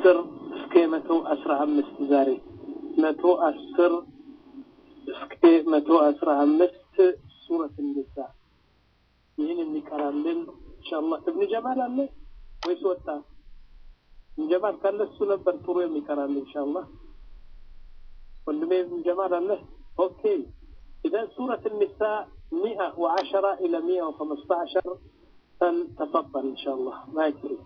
አስር እስከ መቶ አስራ አምስት ዛሬ መቶ አስር እስከ መቶ አስራ አምስት ሱረት እንዛ ይህን የሚቀራልን ኢንሻአላህ እብን ጀማል አለ ወይስ ወጣ? እብን ጀማል ካለ እሱ ነበር ጥሩ የሚቀራልን ኢንሻአላህ። ወንድሜ እብን ጀማል አለ? ኦኬ إذا سورة النساء 110 إلى 115 فلتفضل إن شاء الله ما يكفي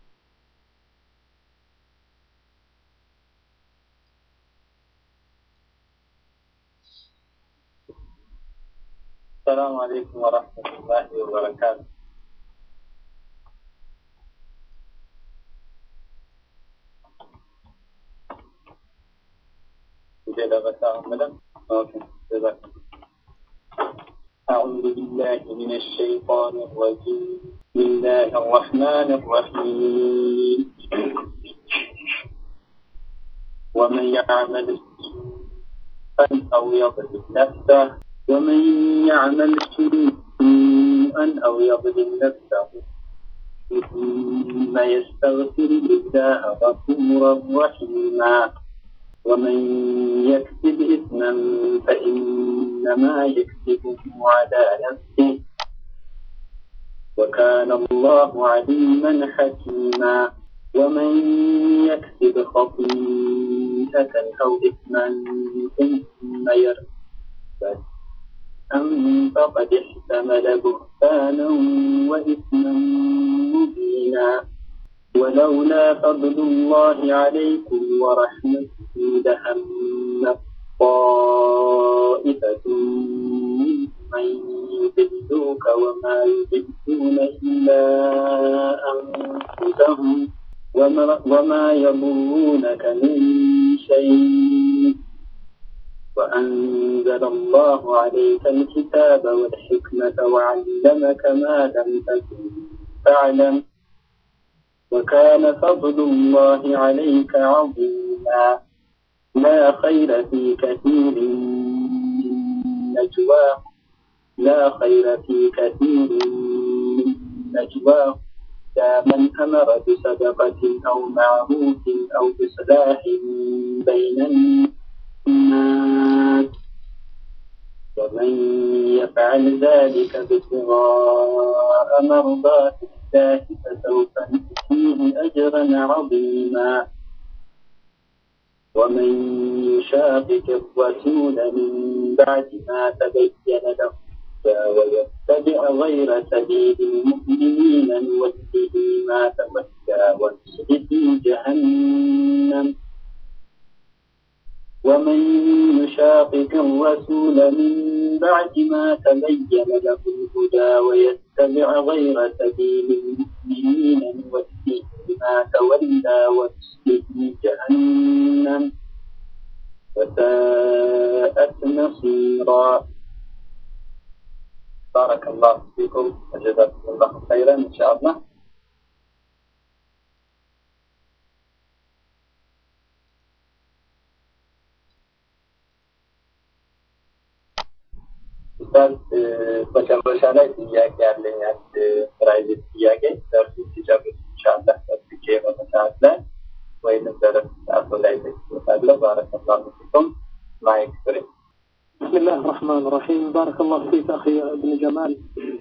السلام عليكم ورحمة الله وبركاته كده بس أعمل أوكي جزاك أعوذ بالله من الشيطان الرجيم بسم الله الرحمن الرحيم ومن يعمل سوءا أو يظلم نفسه ومن يعمل سوءا أو يظلم نفسه ثم يستغفر الله غفورا رحيما ومن يكسب إثما فإنما يكسبه على نفسه وكان الله عليما حكيما ومن يكسب خطيئة أو إثما ثم يرتد أن فقد احتمل بهتانا وإثما مبينا ولولا فضل الله عليكم ورحمته لهم طائفة من يضلوك وما يضلون إلا أنفسهم وما, وما يضرونك من شيء وأنزل الله عليك الكتاب والحكمة وعلمك ما لم تكن تعلم وكان فضل الله عليك عظيما لا خير في كثير من نجواه لا خير في كثير من نجواه إلا من أمر بصدقة أو معروف أو إصلاح بين الناس ومن يفعل ذلك ابتغاء مرضات الله فسوف نؤتيه أجرا عظيما ومن يشاقق الرسول من بعد ما تبين له ويتبع غير سبيل المؤمنين نوله ما تولى ونصله جهنم ومن يشاقق الرسول من بعد ما تبين له الهدى ويتبع غير سبيل المؤمنين نوله ما تولى ونصله جهنم وساءت مصيرا بارك الله فيكم وجزاكم الله خيرا ان شاء الله ኡስታዝ መጨረሻ ላይ ጥያቄ ያለኝ አንድ ፕራይቬት ጥያቄ ደርሱ ሲጨርስ ኢንሻአላህ ጠብቄ የሆነ ሰዓት ላይ ወይንም ደረስ ሰዓቱ ላይ ተችሎታለሁ ባረከላሁ ፊኩም ማይክ ፍሬ بسم الله الرحمن الرحيم بارك الله فيك أخي ابن جمال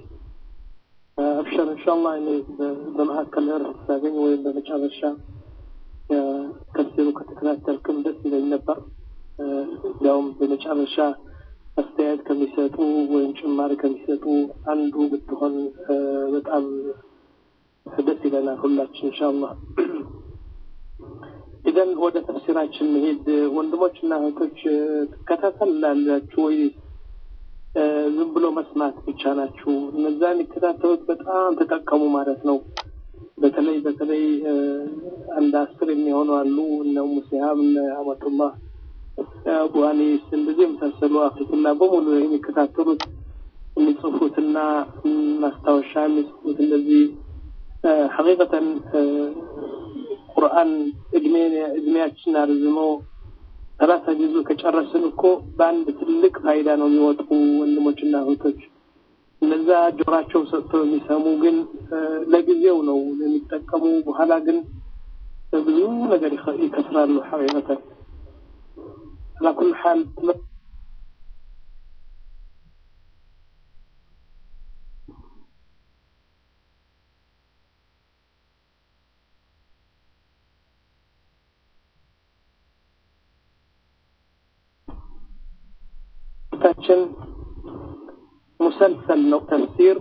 أبشر إن شاء الله إني بمهكل إرث ساقين وين بمجال الشام كثيرو كتكناتلكم ደስ ይለኝ ነበር እንዲያውም በመጨረሻ አስተያየት ከሚሰጡ ወይም ጭማሪ ከሚሰጡ አንዱ ብትሆን በጣም ደስ ይለናል ሁላችን ኢንሻአላህ ኢዘን ወደ ተፍሲራችን መሄድ ወንድሞችና እህቶች ትከታተላላችሁ ወይ ዝም ብሎ መስማት ብቻ ናችሁ እነዛ የሚከታተሉት በጣም ተጠቀሙ ማለት ነው በተለይ በተለይ አንድ አስር የሚሆኑ አሉ እነ ሙሲሃብ እነ አመቱላህ አቡ አኒስ እንደዚህ የመሳሰሉ አፍሪክና በሙሉ የሚከታተሉት የሚጽፉትና ማስታወሻ የሚጽፉት እንደዚህ ሐቂቀተን ቁርአን እድሜያችን አርዝሞ ሰላሳ ጊዜ ከጨረስን እኮ በአንድ ትልቅ ፋይዳ ነው የሚወጡ ወንድሞችና እህቶች እነዛ ጆራቸው ሰጥተው የሚሰሙ ግን ለጊዜው ነው የሚጠቀሙ በኋላ ግን ብዙ ነገር ይከስራሉ ሐቂቀተን على كل حال ታችን ሙሰልሰል ነው ተፍሲር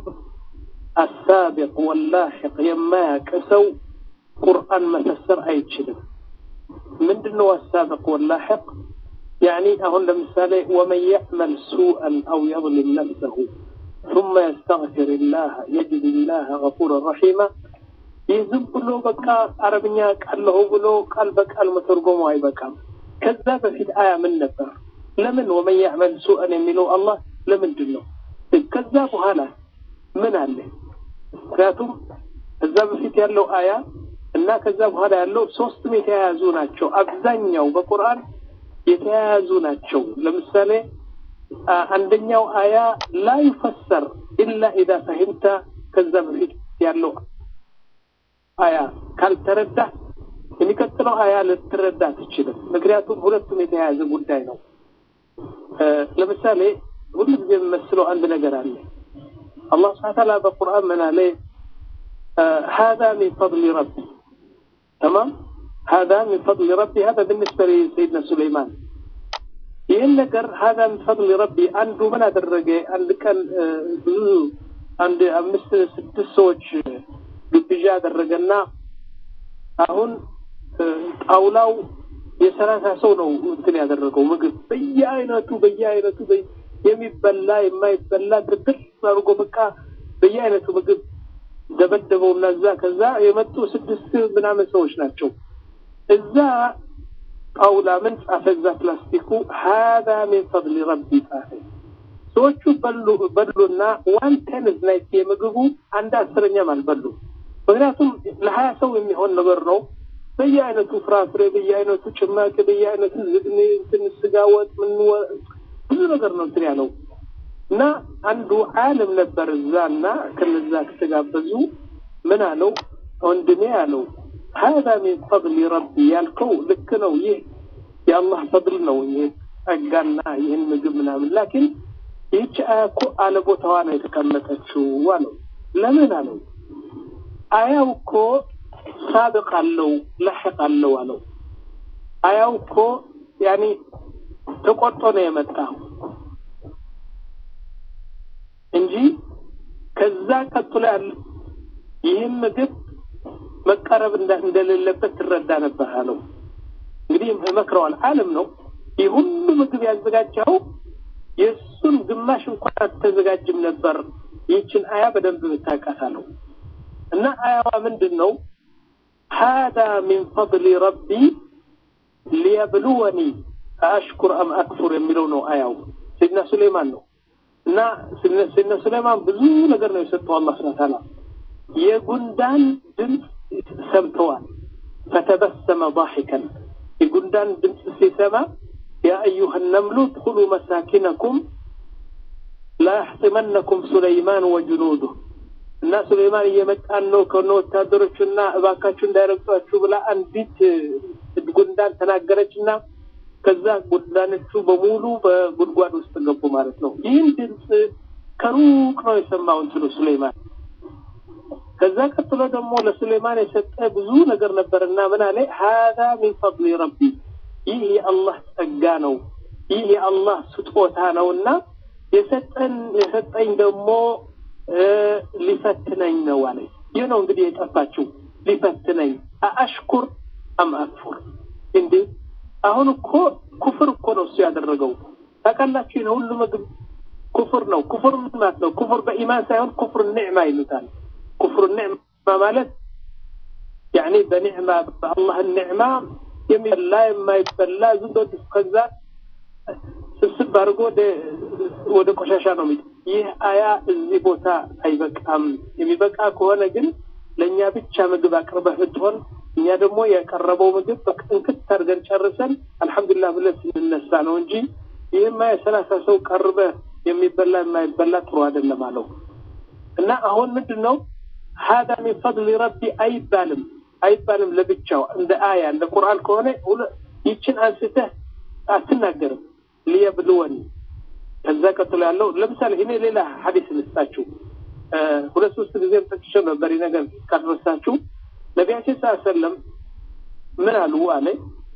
አሳቢቅ ወላሒቅ የማያውቅ ሰው ቁርአን መፈሰር አይችልም ምንድነው አሳቢቅ ወላሒቅ ያኒ አሁን ለምሳሌ ወመን ያዕመል ሱአን አው የظልም ነፍሰሁ ثم يستغفر الله يجد الله غفورا رحيما ይህ ዝም ብሎ በቃ አረብኛ ቃለሁ ብሎ ቃል በቃል መተርጎሙ አይበቃም ከዛ በፊት አያ ምን ነበር ለምን ወመን ያዕመል ሱአን የሚለው አላህ ለምንድን ነው ከዛ በኋላ ምን አለ ምክንያቱም ከዛ በፊት ያለው አያ እና ከዛ በኋላ ያለው ሶስቱም የተያያዙ ናቸው አብዛኛው በቁርአን የተያያዙ ናቸው ለምሳሌ አንደኛው አያ ላ ዩፈሰር ኢላ ኢዛ ፈሂምተ ከዛ በፊት ያለው አያ ካልተረዳ የሚቀጥለው አያ ልትረዳ ትችልም ምክንያቱም ሁለቱም የተያያዘ ጉዳይ ነው ለምሳሌ ሁሉ ጊዜ የምመስለው አንድ ነገር አለ አላህ ስብሐ ተዓላ በቁርአን ምን አለ هذا من فضل ربي تمام هذا من فضل ربي هذا بالنسبة لسيدنا سليمان ይህን ነገር هذا من فضل ربي አንዱ ምን አደረገ አንድ ቀን ብዙ አንድ አምስት ስድስት ሰዎች ግብዣ አደረገና አሁን ጣውላው የሰላሳ ሰው ነው እንትን ያደረገው ምግብ በየአይነቱ በየአይነቱ የሚበላ የማይበላ ትክክል አድርጎ በቃ በየአይነቱ ምግብ ደበደበው እና እዛ ከዛ የመጡ ስድስት ምናምን ሰዎች ናቸው እዛ ጣውላ ምን ጻፈ እዛ ፕላስቲኩ ሀዛ ሚን ፈضል ረቢ ጻፈ ሰዎቹ በሉ በሉና ዋን ቴንዝ ላይ የምግቡ አንድ አስረኛም አልበሉ ምክንያቱም ለሀያ ሰው የሚሆን ነገር ነው በየአይነቱ ፍራፍሬ በየአይነቱ ጭማቂ በየአይነቱ ዝግኒ እንትን ስጋ ወጥ ምን ብዙ ነገር ነው እንትን ያለው እና አንዱ ዓለም ነበር እዛ እና ከነዛ ከተጋበዙ ምን አለው ወንድሜ አለው هذا من فضل ربي ያልከው ልክ ነው ይህ የአላህ ፈضል ነው ይህ ጸጋና ይህን ምግብ ምናምን ላኪን ይህች አያ እኮ አለ ቦታዋ ነው የተቀመጠችው አለው ለምን አለው አያው እኮ ሳብቅ አለው ለሕቅ አለው አለው አያው እኮ ያኒ ተቆርጦ ነው የመጣው እንጂ ከዛ ቀጥሎ ያለ ይህም ምግብ መቀረብ እንደሌለበት ትረዳ ነበር አለው እንግዲህ መክረዋል አለም ነው ይህ ሁሉ ምግብ ያዘጋጀው የእሱን ግማሽ እንኳን አትዘጋጅም ነበር ይህችን አያ በደንብ ብታውቃት አለው እና አያዋ ምንድን ነው هذا من فضل ربي ليبلوني أشكر أم أكفر የሚለው ነው አያው سيدنا سليمان ነው እና سيدنا سليمان ብዙ ነገር ነው የሰጠው አላህ ስብሐ ተዓላ የጉንዳን ድምፅ ሰምተዋል ፈተበሰመ ضاحكا የጉንዳን ድምፅ ሲሰማ يا أيها النمل ادخلوا مساكنكم لا يحطمنكم سليمان وجنوده እና ሱሌማን እየመጣን ነው ከነ ወታደሮቹ እና እባካችሁ እንዳይረግጧችሁ ብላ አንዲት ጉንዳን ተናገረች እና ከዛ ጉንዳኖቹ በሙሉ በጉድጓድ ውስጥ ገቡ ማለት ነው ይህን ድምፅ ከሩቅ ነው የሰማው እንትኑ ሱሌማን ከዛ ቀጥሎ ደግሞ ለሱሌማን የሰጠ ብዙ ነገር ነበርና ምን አለ ሀዛ ሚን ፈضል ረቢ ይህ የአላህ ጸጋ ነው ይህ የአላህ ስጦታ ነው እና የሰጠን የሰጠኝ ደግሞ ሊፈትነኝ ነው አለ ይህ ነው እንግዲህ የጠፋችው ሊፈትነኝ አአሽኩር አም አክፉር እንዴ አሁን እኮ ኩፍር እኮ ነው እሱ ያደረገው ታውቃላችሁ ይህን ሁሉ ምግብ ኩፍር ነው ኩፍር ምን ማለት ነው ኩፍር በኢማን ሳይሆን ኩፍር ኒዕማ ይሉታል ኩፍር ኒዕማ ማለት ያኒ በኒዕማ በአላህ ኒዕማ የሚበላ የማይበላ ዝም ብሎ ከዛ ስብስብ አድርጎ ወደ ቆሻሻ ነው የሚ ይህ አያ እዚህ ቦታ አይበቃም የሚበቃ ከሆነ ግን ለእኛ ብቻ ምግብ አቅርበህ ብትሆን እኛ ደግሞ ያቀረበው ምግብ በቅንክት አድርገን ጨርሰን አልሐምዱሊላህ ብለን ስንነሳ ነው እንጂ ይህማ የሰላሳ ሰው ቀርበህ የሚበላ የማይበላ ጥሩ አይደለም አለው እና አሁን ምንድን ነው ሀዳ ሚን ፈضል ረቢ አይባልም አይባልም ለብቻው እንደ አያ እንደ ቁርአን ከሆነ ይችን አንስተህ አትናገርም ሊየብልወን ከዛ ቀጥሎ ያለው ለምሳሌ እኔ ሌላ ሀዲስ ልስጣችሁ ሁለት ሶስት ጊዜም ጠቅሼው ነበር ነገር ካልረሳችሁ ነቢያችን ስ ሰለም ምን አሉ አለ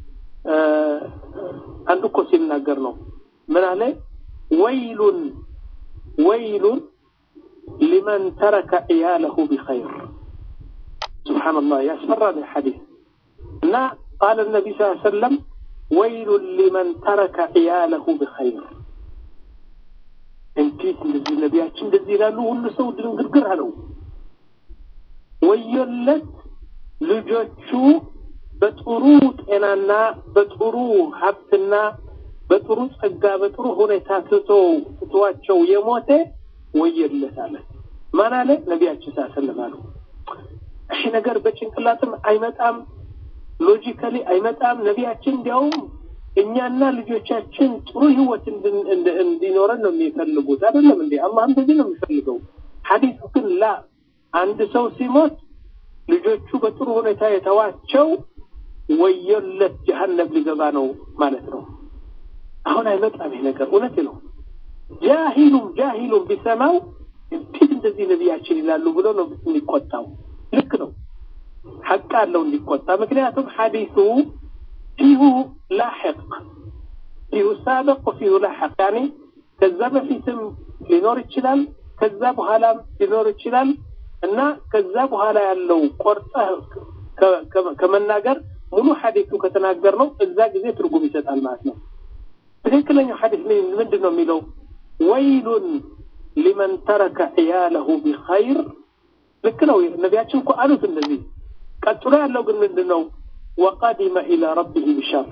አንዱ እኮ ሲናገር ነው ምን አለ ወይሉን ወይሉን ሊመን ተረከ ዕያለሁ ቢኸይር ስብሓንላህ ያስፈራል ሐዲስ እና ቃል ነቢ ስ ሰለም ወይሉን ሊመን ተረከ ዕያለሁ ቢኸይር እንዴት እንደዚህ ነቢያችን እንደዚህ ይላሉ ሁሉ ሰው ድንግርግር አለው ወዮለት ልጆቹ በጥሩ ጤናና በጥሩ ሀብትና በጥሩ ጸጋ በጥሩ ሁኔታ ትቶ ትቷቸው የሞተ ወየለት አለ ማን አለ ነቢያችን ሳሰለም አሉ ይህ ነገር በጭንቅላትም አይመጣም ሎጂካሊ አይመጣም ነቢያችን እንዲያውም እኛና ልጆቻችን ጥሩ ህይወት እንዲኖረን ነው የሚፈልጉት አይደለም እንዴ አላህ እንደዚህ ነው የሚፈልገው ሀዲሱ ግን ላ አንድ ሰው ሲሞት ልጆቹ በጥሩ ሁኔታ የተዋቸው ወየለት ጀሀነም ሊገባ ነው ማለት ነው አሁን አይመጣም ይህ ነገር እውነት ነው ጃሂሉም ጃሂሉም ቢሰማው እንዴት እንደዚህ ነቢያችን ይላሉ ብሎ ነው የሚቆጣው ልክ ነው ሐቅ አለው እንዲቆጣ ምክንያቱም ሐዲሱ ፊሁ ላሕቅ ፊሁ ሳበቅ ወፊሁ ላሕቅ ያኔ ከዛ በፊትም ሊኖር ይችላል ከዛ በኋላም ሊኖር ይችላል እና ከዛ በኋላ ያለው ቆርጠህ ከመናገር ሙሉ ሐዲሱ ከተናገር ነው እዛ ጊዜ ትርጉም ይሰጣል ማለት ነው ትክክለኛው ሐዲስ ምንድን ነው የሚለው ወይሉን ሊመን ተረከ ዕያለሁ ቢኸይር ልክ ነው ነቢያችን እኮ አሉት እንደዚህ ቀጥሎ ያለው ግን ምንድን ነው ወቀዲመ ኢላ ረቢህ ቢሸር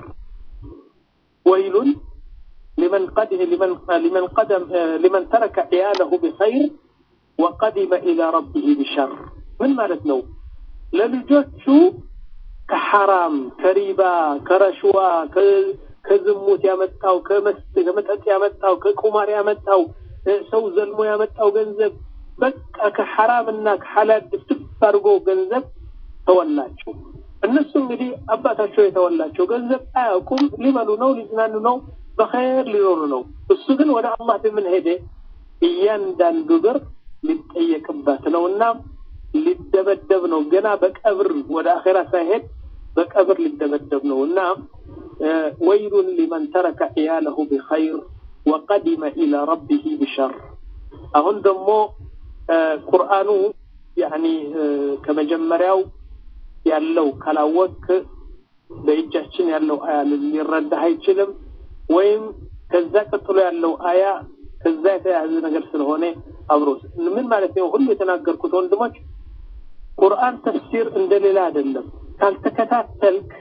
ወይሉን لمن قد لمن لمن قدم لمن ترك عياله بخير وقدم الى ربه بشر من ማለት ነው ለልጆቹ ከሐራም ከሪባ ከረሽዋ ከዝሙት ያመጣው ከመጠጥ ያመጣው ከቁማር ያመጣው ሰው ዘልሞ ያመጣው ገንዘብ በቃ ከሐራምና ከሐላል ድፍድፍ አድርጎ ገንዘብ ተወላቸው እነሱ እንግዲህ አባታቸው የተወላቸው ገንዘብ አያውቁም ሊበሉ ነው ሊዝናኑ ነው በኸይር ሊኖሩ ነው እሱ ግን ወደ አላህ በምን ሄደ እያንዳንዱ ብር ሊጠየቅበት ነው እና ሊደበደብ ነው ገና በቀብር ወደ አኼራ ሳይሄድ በቀብር ሊደበደብ ነው እና ወይሉን ሊመን ተረከ ዕያለሁ ቢኸይር ወቀዲመ ኢላ ረቢህ ቢሸር አሁን ደግሞ ቁርአኑ ያኒ ከመጀመሪያው ያለው ካላወቅ በእጃችን ያለው አያ ሊረዳህ አይችልም ወይም ከዛ ቀጥሎ ያለው አያ ከዛ የተያያዘ ነገር ስለሆነ አብሮ ምን ማለት ነው ሁሉ የተናገርኩት ወንድሞች ቁርአን ተፍሲር እንደሌላ አይደለም ካልተከታተልክ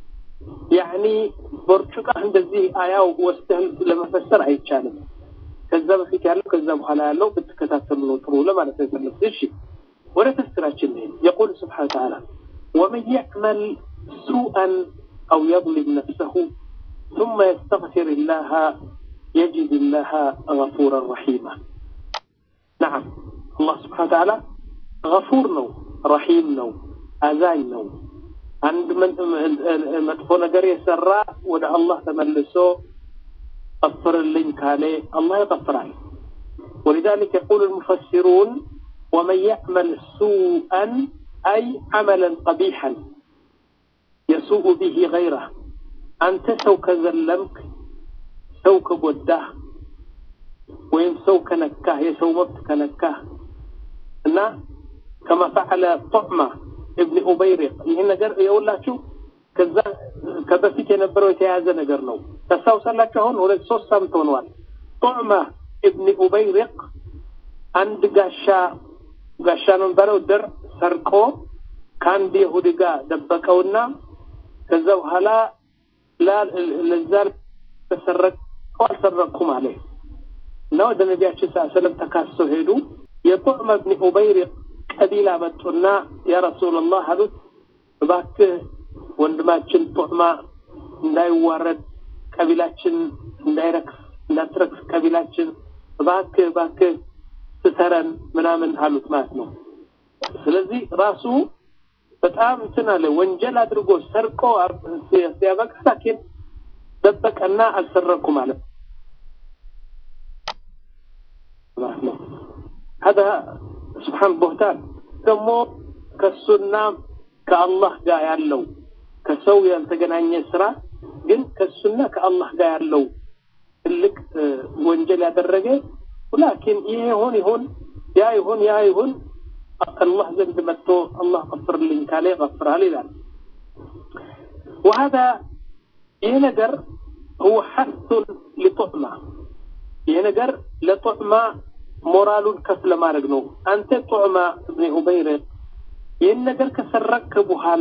ያኒ ቦርጩቃህ እንደዚህ አያው ወስደህ ለመፈሰር አይቻልም ከዛ በፊት ያለው ከዛ በኋላ ያለው ብትከታተሉ ነው ጥሩ ለማለት ነው የፈለጉት እሺ ወደ ተፍሲራችን ነው يقول سبحانه وتعالى ومن يعمل سوءا او يظلم نفسه ثم يستغفر الله يجد الله غفورا رحيما نعم الله سبحانه وتعالى غفور نو رحيم نو أذاي نو عند من مدفو نجر يسرى ودع الله تملسو غفر اللين كالي الله يغفر عليه ولذلك يقول المفسرون ومن يعمل سوءا أي عملا قبيحا يسوء به غيره أنت سو كذلمك سو كبوده وين سو كنكاه يسو مبت كنكاه እና ከማ ፈዓለ ጦዕማ እብኒ ኡበይሪቅ ይህን ነገር የውላችሁ ከዛ ከበፊት የነበረው የተያያዘ ነገር ነው ታስታውሳላችሁ አሁን ሁለት ሶስት ሳምንት ሆነዋል ጦዕማ እብኒ ኡበይሪቅ አንድ ጋሻ ጋሻ ነው የሚባለው ድር ሰርቆ ከአንድ የሁዲ ጋር ደበቀውና ከዛ በኋላ ለዛ ተሰረቀው አልሰረቅኩም አለ እና ወደ ነቢያችን ስ ሰለም ተካሰው ሄዱ የጡዕመ ብኒ ኡበይሪቅ ቀቢላ መጡና ያ ረሱላላህ አሉት እባክህ ወንድማችን ጡዕማ እንዳይዋረድ ቀቢላችን እንዳይረክስ እንዳትረክስ ቀቢላችን እባክህ እባክህ ስተረን ምናምን አሉት ማለት ነው ስለዚህ ራሱ በጣም እንትን አለ ወንጀል አድርጎ ሰርቆ ሲያበቃ ላኪን ደበቀና አልሰረኩ ማለት ነው። هذا سبحان بهتان ደግሞ ከሱና ከአላህ ጋር ያለው ከሰው ያልተገናኘ ስራ ግን ከሱና ከአላህ ጋር ያለው ትልቅ ወንጀል ያደረገ ላኪን ይሄ ይሁን ይሁን ያ ይሁን ያ ይሁን አላህ ዘንድ መጥቶ አላህ ቀፍርልኝ ካለ ይቀፍራል ይላል። وهذا ይሄ ነገር هو حث لطعمة ይሄ ነገር ለጡዕማ ሞራሉን ከፍ ለማድረግ ነው። አንተ ጡዕማ እብኒ ኡበይር ይህን ነገር ከሰረክ በኋላ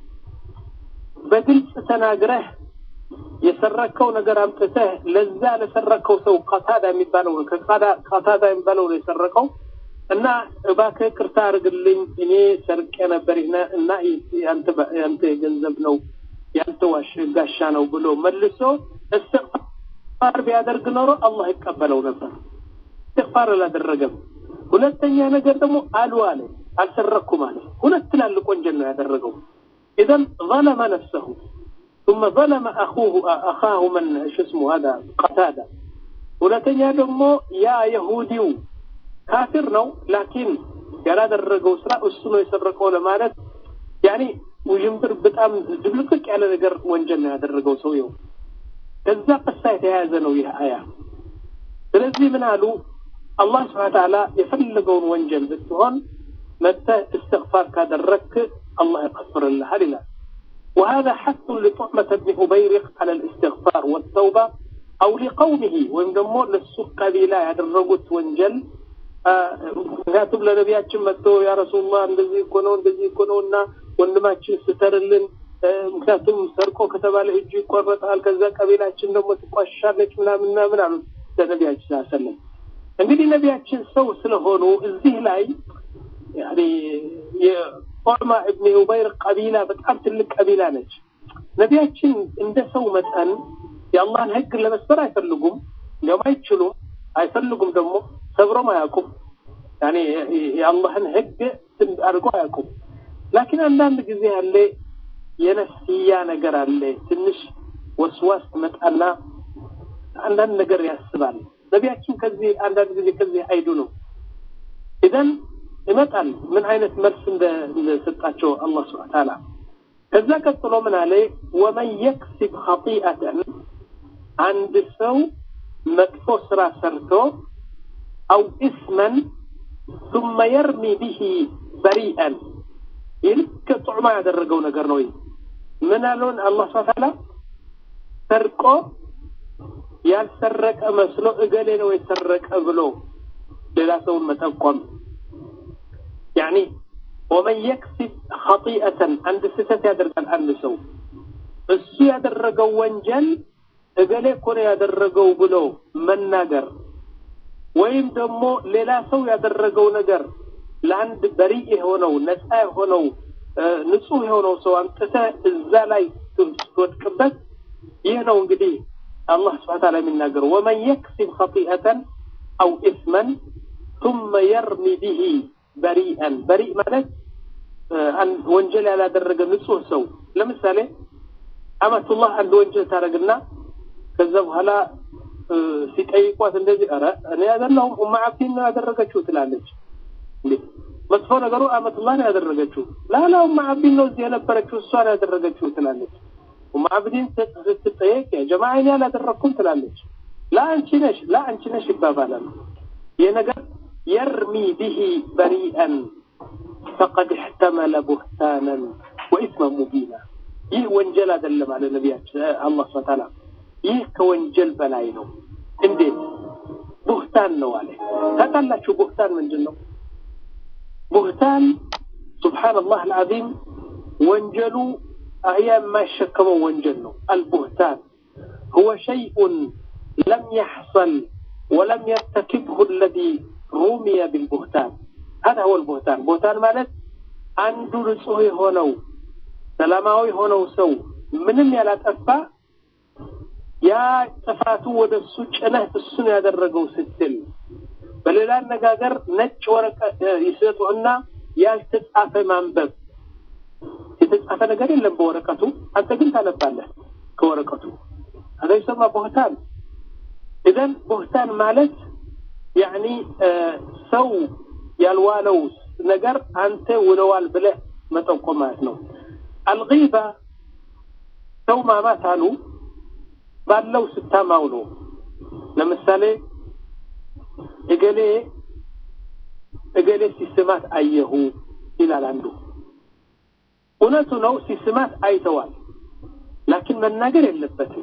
በግልጽ ተናግረህ የሰረከው ነገር አምጥተህ ለዛ ለሰረከው ሰው ቀታዳ የሚባለው ቀታዳ የሚባለው ነው የሰረቀው እና እባክህ ቅርታ አድርግልኝ እኔ ሰርቄ ነበር እና ያንተ ገንዘብ ነው ያንተ ዋሽ ጋሻ ነው ብሎ መልሶ እስትግፋር ቢያደርግ ኖሮ አላህ ይቀበለው ነበር። እስትግፋር አላደረገም። ሁለተኛ ነገር ደግሞ አሉ አለ አልሰረኩም አለ። ሁለት ትላልቅ ወንጀል ነው ያደረገው። ኢዘን ظلم نفسه ثم ظلم أخوه أخاه من شو اسمه هذا قتادة ሁለተኛ ደግሞ ያ የሁዲው ካፊር ነው ላኪን ያላደረገው ስራ እሱ ነው የሰረቀው ለማለት ያኔ ውዥንብር በጣም ድብልቅልቅ ያለ ነገር ወንጀል ነው ያደረገው ሰውየው። ከዛ ቀሳ የተያያዘ ነው ይህ አያ። ስለዚህ ምን አሉ አላህ ስብሐነ ተዓላ የፈለገውን ወንጀል ብትሆን መጥተህ እስትግፋር ካደረግክ الله يغفر لها لله وهذا حث لطعمة بن أبيرق على الاستغفار والتوبة أو لقومه وإن دمو للسوق قبيلة ያደረጉት ወንጀል ምክንያቱም ለነቢያችን መጥቶ ያ ረሱሉላህ እንደዚህ እኮ ነው እንደዚህ እኮ ነው እና ወንድማችን ስተርልን ምክንያቱም ሰርቆ ከተባለ እጁ ይቆረጣል ከዛ ቀቢላችን ደግሞ ትቋሻለች ምናምን ምናምን አሉት ለነቢያችን ሰለም እንግዲህ ነቢያችን ሰው ስለሆኑ እዚህ ላይ ዑርማ እብን ኡበይር ቀቢላ በጣም ትልቅ ቀቢላ ነች። ነቢያችን እንደ ሰው መጠን የአላህን ህግ ለመስበር አይፈልጉም፣ እንዲያውም አይችሉም፣ አይፈልጉም ደግሞ ሰብሮም አያውቁም። ያኔ የአላህን ህግ አድርጎ አያውቁም። ላኪን አንዳንድ ጊዜ ያለ የነፍስያ ነገር አለ። ትንሽ ወስዋስ መጣና አንዳንድ ነገር ያስባል። ነቢያችን ከዚህ አንዳንድ ጊዜ ከዚህ አይዱ ነው ኢዘን ይመጣል ምን አይነት መልስ እንደሰጣቸው አላህ ስብሐ ተዓላ። ከዛ ቀጥሎ ምን አለ ወመን የክሲብ ኸጢአተን አንድ ሰው መጥፎ ስራ ሰርቶ አው ኢስመን ثم يرمي به بريئا ይልክ ጡዕማ ያደረገው ነገር ነው። ምን አለውን አላህ ስብሐ ተዓላ ሰርቆ ያልሰረቀ መስሎ እገሌ ነው የሰረቀ ብሎ ሌላ ሰውን መጠቆም ያኒ ወመን የክሲብ ኸጢአተን አንድ ስህተት ያደርጋል አንድ ሰው እሱ ያደረገው ወንጀል እገሌ እኮ ነው ያደረገው ብሎ መናገር ወይም ደግሞ ሌላ ሰው ያደረገው ነገር ለአንድ በሪእ የሆነው ነፃ የሆነው ንጹህ የሆነው ሰው አምጥተህ እዛ ላይ ስትወድቅበት ይህ ነው እንግዲህ አላህ ስብሐ ተዓላ የሚናገረው ወመን የክሲብ ኸጢአተን አው ኢስመን ثم يرمي به በሪአን በሪእ ማለት ወንጀል ያላደረገ ንጹህ ሰው ለምሳሌ አመቱላህ አንድ ወንጀል ታደርግና ከዛ በኋላ ሲጠይቋት እንደዚህ ኧረ እኔ አይደለሁም ኡማ አብዲን ነው ያደረገችው ትላለች እንዴ መጥፎ ነገሩ አመቱላህ ነው ያደረገችው ላላ ኡማ አብዲን ነው እዚህ የነበረችው እሷ ነው ያደረገችው ትላለች ኡማ አብዲን ስትጠየቅ ያ ጀማዓ እኔ አላደረግኩም ትላለች ላ አንቺ ነሽ ላ አንቺ ነሽ ይባባላል ይህ ነገር يرمي به بريئا فقد احتمل بهتانا وإثما مبينا ይህ ወንጀል አይደለም አለ ነቢያችን አላህ ስብሐ ተዓላ ይህ ከወንጀል በላይ ነው እንዴት ቡህታን ነው አለ ታውቃላችሁ ቡህታን ምንድን ነው ቡህታን ሱብሓነላህ አልዓዚም ወንጀሉ አህያ የማይሸከመው ወንጀል ነው አልቡህታን هو شيء لم يحصل ولم يرتكبه الذي ሩሚየ ቢልቡህታን هذا هو البهتان ቡህታን ማለት አንዱ ንጹህ የሆነው ሰላማዊ የሆነው ሰው ምንም ያላጠፋ ያ ጥፋቱ ወደ እሱ ጭነህ እሱን ያደረገው ስትል በሌላ አነጋገር ነጭ ወረቀት ይሰጡህና ያልተጻፈ ማንበብ የተጻፈ ነገር የለም በወረቀቱ። አንተ ግን ታነባለህ ከወረቀቱ። هذا يسمى بهتان إذن بهتان ማለት ያኒ ሰው ያልዋለው ነገር አንተ ውለዋል ብለህ መጠቆም ማለት ነው። አልጊባ ሰው ማማት አሉ ባለው ስታማው ነው። ለምሳሌ እገሌ እገሌ ሲስማት አየሁ ይላል አንዱ። እውነቱ ነው፣ ሲስማት አይተዋል። ላኪን መናገር የለበትም።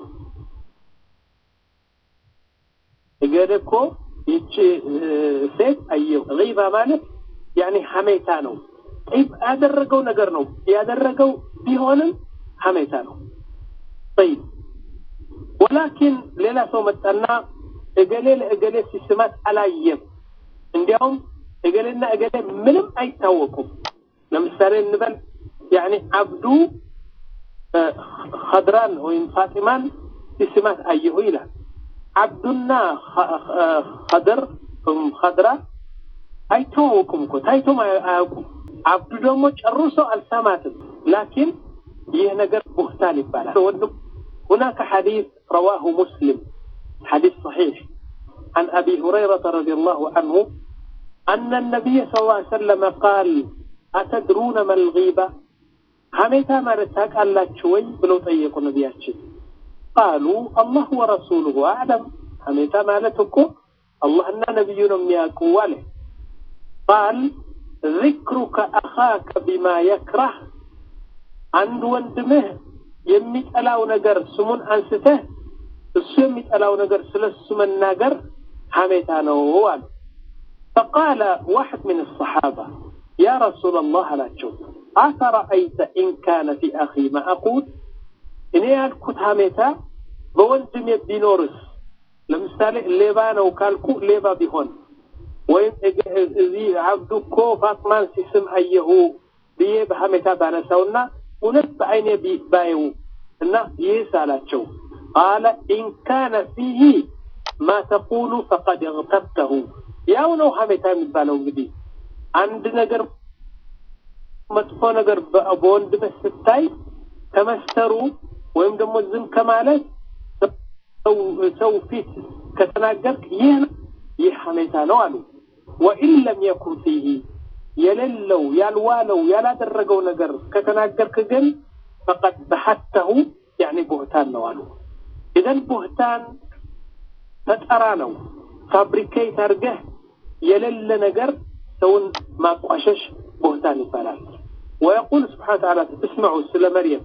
እገሌ እኮ ይቺ ሴት አየሁ። ጊባ ማለት ያኔ ሐሜታ ነው። ጠይብ ያደረገው ነገር ነው ያደረገው ቢሆንም ሐሜታ ነው። ጠይብ ወላኪን ሌላ ሰው መጣና እገሌ ለእገሌ ሲስማት አላየም። እንዲያውም እገሌና እገሌ ምንም አይታወቁም። ለምሳሌ እንበል ያኔ አብዱ ኸድራን ወይም ፋጢማን ሲስማት አየሁ ይላል። አብዱና ኸድር ኸድራ አይተዋወቁም እኮ ታይቶም አያውቁም። አብዱ ደግሞ ጨርሶ አልሰማትም። ላኪን ይህ ነገር ቡህታን ይባላል። ወንድም هناك حديث رواه مسلم حديث صحيح عن أبي هريرة رضي الله عنه أن النبي صلى الله عليه وسلم قال أتدرون ما الغيبة حميتا ما رتاك ألا شوي بلو طيقوا نبياتشي قالوا الله ورسوله أعلم حميتا ما لتكو الله أن نبينا مياكو له قال ذكرك أخاك بما يكره عند وندمه የሚጠላው ነገር ስሙን አንስተህ እሱ የሚጠላው ነገር ስለ እሱ መናገር ሐሜታ ነው አሉ። ፈቃለ ዋሕድ ምን ሰሓባ ያ ረሱላ ላህ አላቸው አፈረአይተ ኢን ካነ ፊ አኺ ማ አቁል እኔ ያልኩት ሐሜታ በወንድሜ ቢኖርስ ለምሳሌ ሌባ ነው ካልኩ ሌባ ቢሆን ወይም እዚህ አብዱ እኮ ፋጥማን ሲስም አየሁ ብዬ በሐሜታ ባነሳውና እውነት በአይኔ ባየው እና ይህስ አላቸው ቃለ ኢን ካነ ፊህ ማ ተቁሉ ፈቀድ እግተብተሁ ያው ነው ሐሜታ የሚባለው እንግዲህ አንድ ነገር መጥፎ ነገር በወንድምህ ስታይ ከመስተሩ ወይም ደግሞ ዝም ከማለት ሰው ፊት ከተናገርክ ይህ ይህ ሐሜታ ነው አሉ ወኢን ለም የኩን ፊህ የሌለው ያልዋለው ያላደረገው ነገር ከተናገርክ ግን ፈቀድ በሐተሁ ያኒ ቡህታን ነው አሉ። ኢዘን ቡህታን ፈጠራ ነው። ፋብሪኬት አድርገህ የሌለ ነገር ሰውን ማቋሸሽ ቡህታን ይባላል። ወየቁል ስብሓነ ተዓላ እስምዑ ስለ መርየም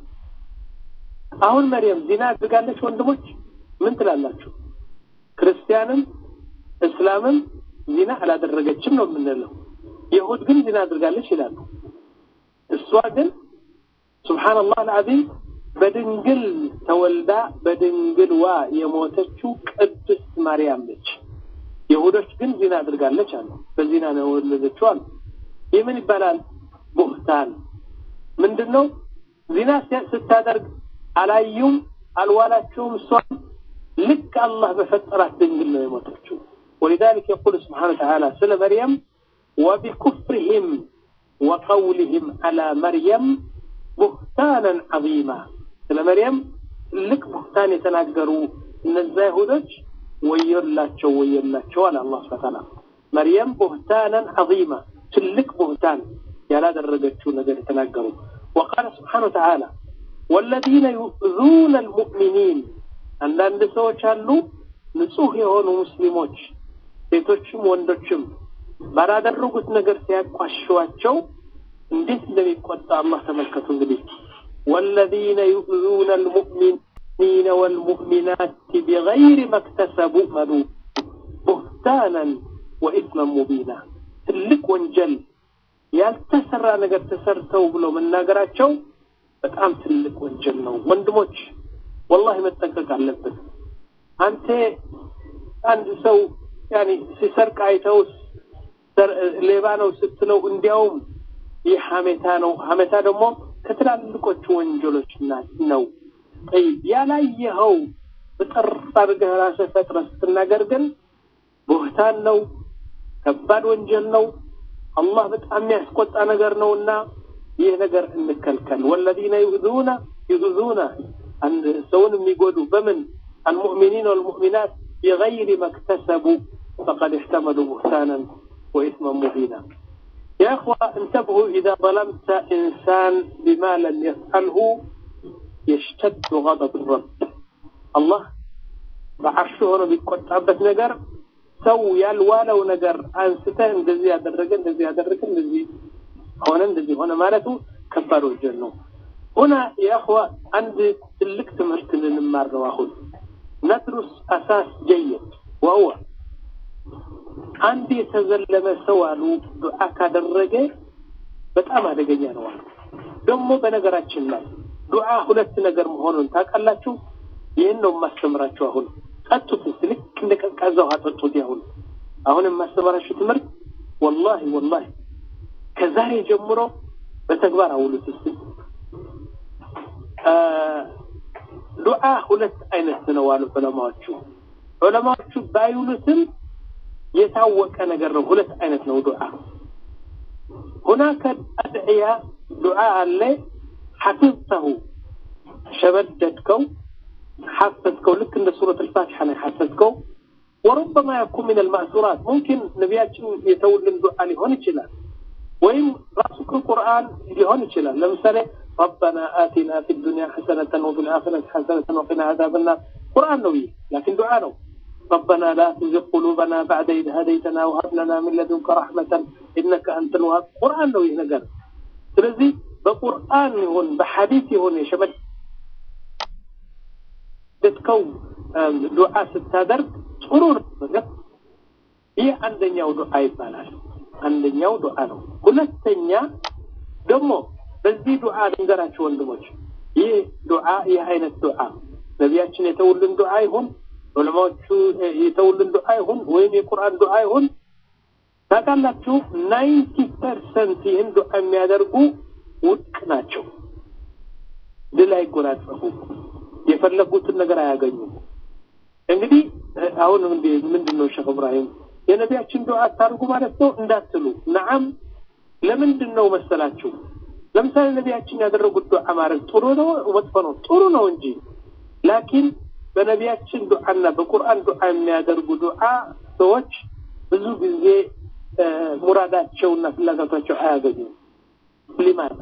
አሁን መርየም ዚና አድርጋለች። ወንድሞች ምን ትላላችሁ? ክርስቲያንም እስላምም ዚና አላደረገችም ነው የምንለው። የሁድ ግን ዚና አድርጋለች ይላሉ። እሷ ግን ሱብሓነላህ አልዓዚም በድንግል ተወልዳ በድንግልዋ የሞተችው ቅድስት ማርያም ነች። የሁዶች ግን ዚና አድርጋለች አሉ። በዚና ነው የወለደችው አሉ። ይህ ምን ይባላል? ቡህታን ምንድን ነው? ዚና ስታደርግ አላዩም፣ አልዋላችሁም። እሷም ልክ አላህ በፈጠራት ድንግል ነው የሞተችው። ولذلك يقول سبحانه وتعالى سለ مريم وبكفرهم وقولهم على مريم ቡህታናን ዐዚማ ስለ መርየም ትልቅ ቡህታን የተናገሩ እነዛ ይሁዶች ወዮላቸው ወዮላቸው አለ አላህ ሱብሓነሁ ወተዓላ። መርየም ቡህታናን ዐዚማ ትልቅ ቡህታን ያላደረገችው ነገር የተናገሩ ወቃለ ስብሓነሁ ወተዓላ ወለዚነ ዩእዙነ አልሙእሚኒን አንዳንድ ሰዎች አሉ ንጹህ የሆኑ ሙስሊሞች ሴቶችም ወንዶችም ባላደረጉት ነገር ሲያቋሽዋቸው እንዴት እንደሚቆጣ አላህ ተመልከቱ። እንግዲህ ወለዚነ ዩእዙነ አልሙእሚኒነ ወልሙእሚናት ቢገይሪ መክተሰቡ መሉ ቡህታናን ወኢስመን ሙቢና ትልቅ ወንጀል ያልተሰራ ነገር ተሰርተው ብሎ መናገራቸው በጣም ትልቅ ወንጀል ነው። ወንድሞች ወላሂ መጠንቀቅ አለብን። አንተ አንድ ሰው ያኔ ሲሰርቅ አይተው ሌባ ነው ስትለው እንዲያውም ይህ ሐሜታ ነው። ሐሜታ ደግሞ ከትላልቆቹ ወንጀሎች ነው። ጠይብ ያላየኸው በጥር አድርገህ ራስህ ፈጥረህ ስትናገር ግን ቡህታን ነው፣ ከባድ ወንጀል ነው። አላህ በጣም የሚያስቆጣ ነገር ነውና ይህ ነገር እንከልከል ወለዚነ ዩዙነ ዩዙነ ሰውን የሚጎዱ በምን المؤمنين والمؤمنات بغير ما اكتسبوا فقد احتملوا بهتانا وإثما مبينا يا أخوة انتبهوا إذا ظلمت إنسان بما لم يفعله يشتد غضب الرب الله بعرشه هنا بيቆጣበት ነገር ሰው ያልዋለው ነገር አንስተህ እንደዚህ ያደረገ እንደዚህ ያደረገ እንደዚህ ሆነ እንደዚህ ሆነ ማለቱ ከባድ ወንጀል ነው። ሁና የእኽዋ አንድ ትልቅ ትምህርት ልንማር ነው አሁን ندرس أساس جيد وهو አንድ የተዘለመ ሰው አሉ ዱዓ ካደረገ በጣም አደገኛ ነው አሉ። ደግሞ በነገራችን ላይ ዱዓ ሁለት ነገር መሆኑን ታውቃላችሁ። ይህን ነው የማስተምራችሁ። አሁን ጠጡት እስኪ ልክ እንደ ቀዝቃዛ ውሃ ጠጡት። ያሁን አሁን የማስተምራችሁ ትምህርት ወላሂ ወላሂ ከዛሬ ጀምሮ በተግባር አውሉት እስኪ። ዱዓ ሁለት አይነት ነው አሉ ዑለማዎቹ። ዑለማዎቹ ባይሉትም የታወቀ ነገር ነው። ሁለት አይነት ነው ዱዓ። ሁናከ አድዕያ ዱዓ አለ ሐፊዝተሁ ሸበደድከው حفظكو لك عند سورة الفاتحة حفظكو وربما يكون من المأثورات ممكن نبياتنا يتولى دعاء لهون الجلال وإن رأسك القرآن لهون الجلال لمثلا ربنا آتنا في الدنيا حسنة وفي الآخرة حسنة وقنا عذاب النار قرآن نوي لكن دعاء نو ربنا لا تزغ قلوبنا بعد إذ هديتنا وهب لنا من لدنك رحمة إنك أنت الوهاب قرآن نوي هنا قال ስለዚህ በቁርአን ይሁን በሐዲስ ይሁን የሸመድ ደትከው ዱዓ ስታደርግ ጥሩ ነገር ይህ አንደኛው ዱዓ ይባላል። አንደኛው ዱዓ ነው። ሁለተኛ ደግሞ በዚህ ዱዓ ልንገራችሁ ወንድሞች፣ ይህ ዱዓ ይህ አይነት ዱዓ ነቢያችን የተውልን ዱዓ ይሁን ዑለማዎቹ የተውልን ዱዓ ይሁን ወይም የቁርአን ዱዓ ይሁን ታውቃላችሁ፣ ናይንቲ ፐርሰንት ይህን ዱዓ የሚያደርጉ ውድቅ ናቸው። ድል አይጎናጸፉም። የፈለጉትን ነገር አያገኙም። እንግዲህ አሁን ምንድን ነው ሼክ እብራሂም የነቢያችን ዱዓ አታርጉ ማለት ነው እንዳትሉ፣ ነዓም ለምንድን ነው መሰላችሁ? ለምሳሌ ነቢያችን ያደረጉት ዱዓ ማድረግ ጥሩ ነው መጥፎ ነው? ጥሩ ነው እንጂ ላኪን በነቢያችን ዱዓና በቁርአን ዱዓ የሚያደርጉ ዱዓ ሰዎች ብዙ ጊዜ ሙራዳቸውና ፍላጎታቸው አያገኙም። ሊማዛ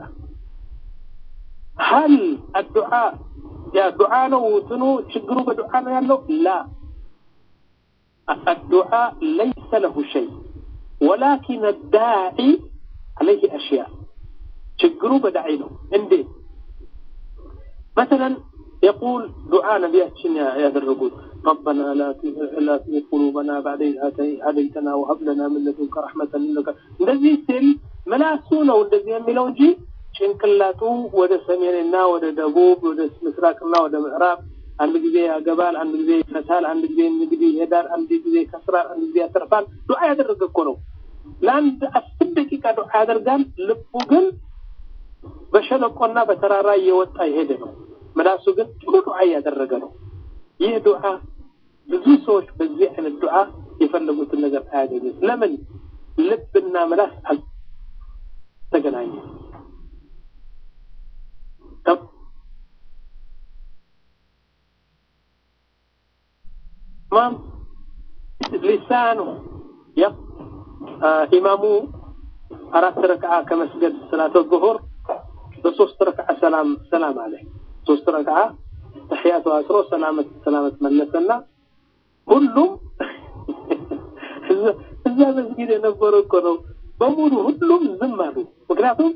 ሀል አዱዓ ያ ዱዓ ነው እንትኑ ችግሩ በዱዓ ነው ያለው ላ አዱዓ ለይሰ ለሁ ሸይ ወላኪን ዳዒ አለይህ አሽያ ችግሩ በዳዒ ነው እንዴት مثلا يقول دعاء نبياتنا يا درقود ربنا لا لا تزغ قلوبنا بعد إذ هديتنا وهب لنا من لدنك رحمة إنك እንደዚህ ሲል መላሱ ነው እንደዚህ የሚለው እንጂ ጭንቅላቱ ወደ ሰሜንና ወደ ደቡብ ወደ ምስራቅና ወደ ምዕራብ አንድ ጊዜ ያገባል፣ አንድ ጊዜ ይፈታል፣ አንድ ጊዜ እንግዲህ ይሄዳል፣ አንድ ጊዜ ይከስራል፣ አንድ ጊዜ ያተርፋል። ዱዓ ያደረገ እኮ ነው። ለአንድ አስር ደቂቃ ዱዓ ያደርጋል። ልቡ ግን በሸለቆና በተራራ እየወጣ የሄደ ነው። ምላሱ ግን ጥሩ ዱዓ እያደረገ ነው። ይህ ዱዓ ብዙ ሰዎች በዚህ አይነት ዱዓ የፈለጉትን ነገር አያገኙት። ለምን? ልብና ምላስ አልተገናኘም። تمام لسانه يق إمامه أراد ركعة كمسجد صلاة الظهر بصوص ركعة سلام سلام عليه صوص ركعة تحيات وأسره سلامة سلامة ملسنا كلهم እዛ መስጊድ የነበሩ እኮ ነው በሙሉ ሁሉም ዝም አሉ። ምክንያቱም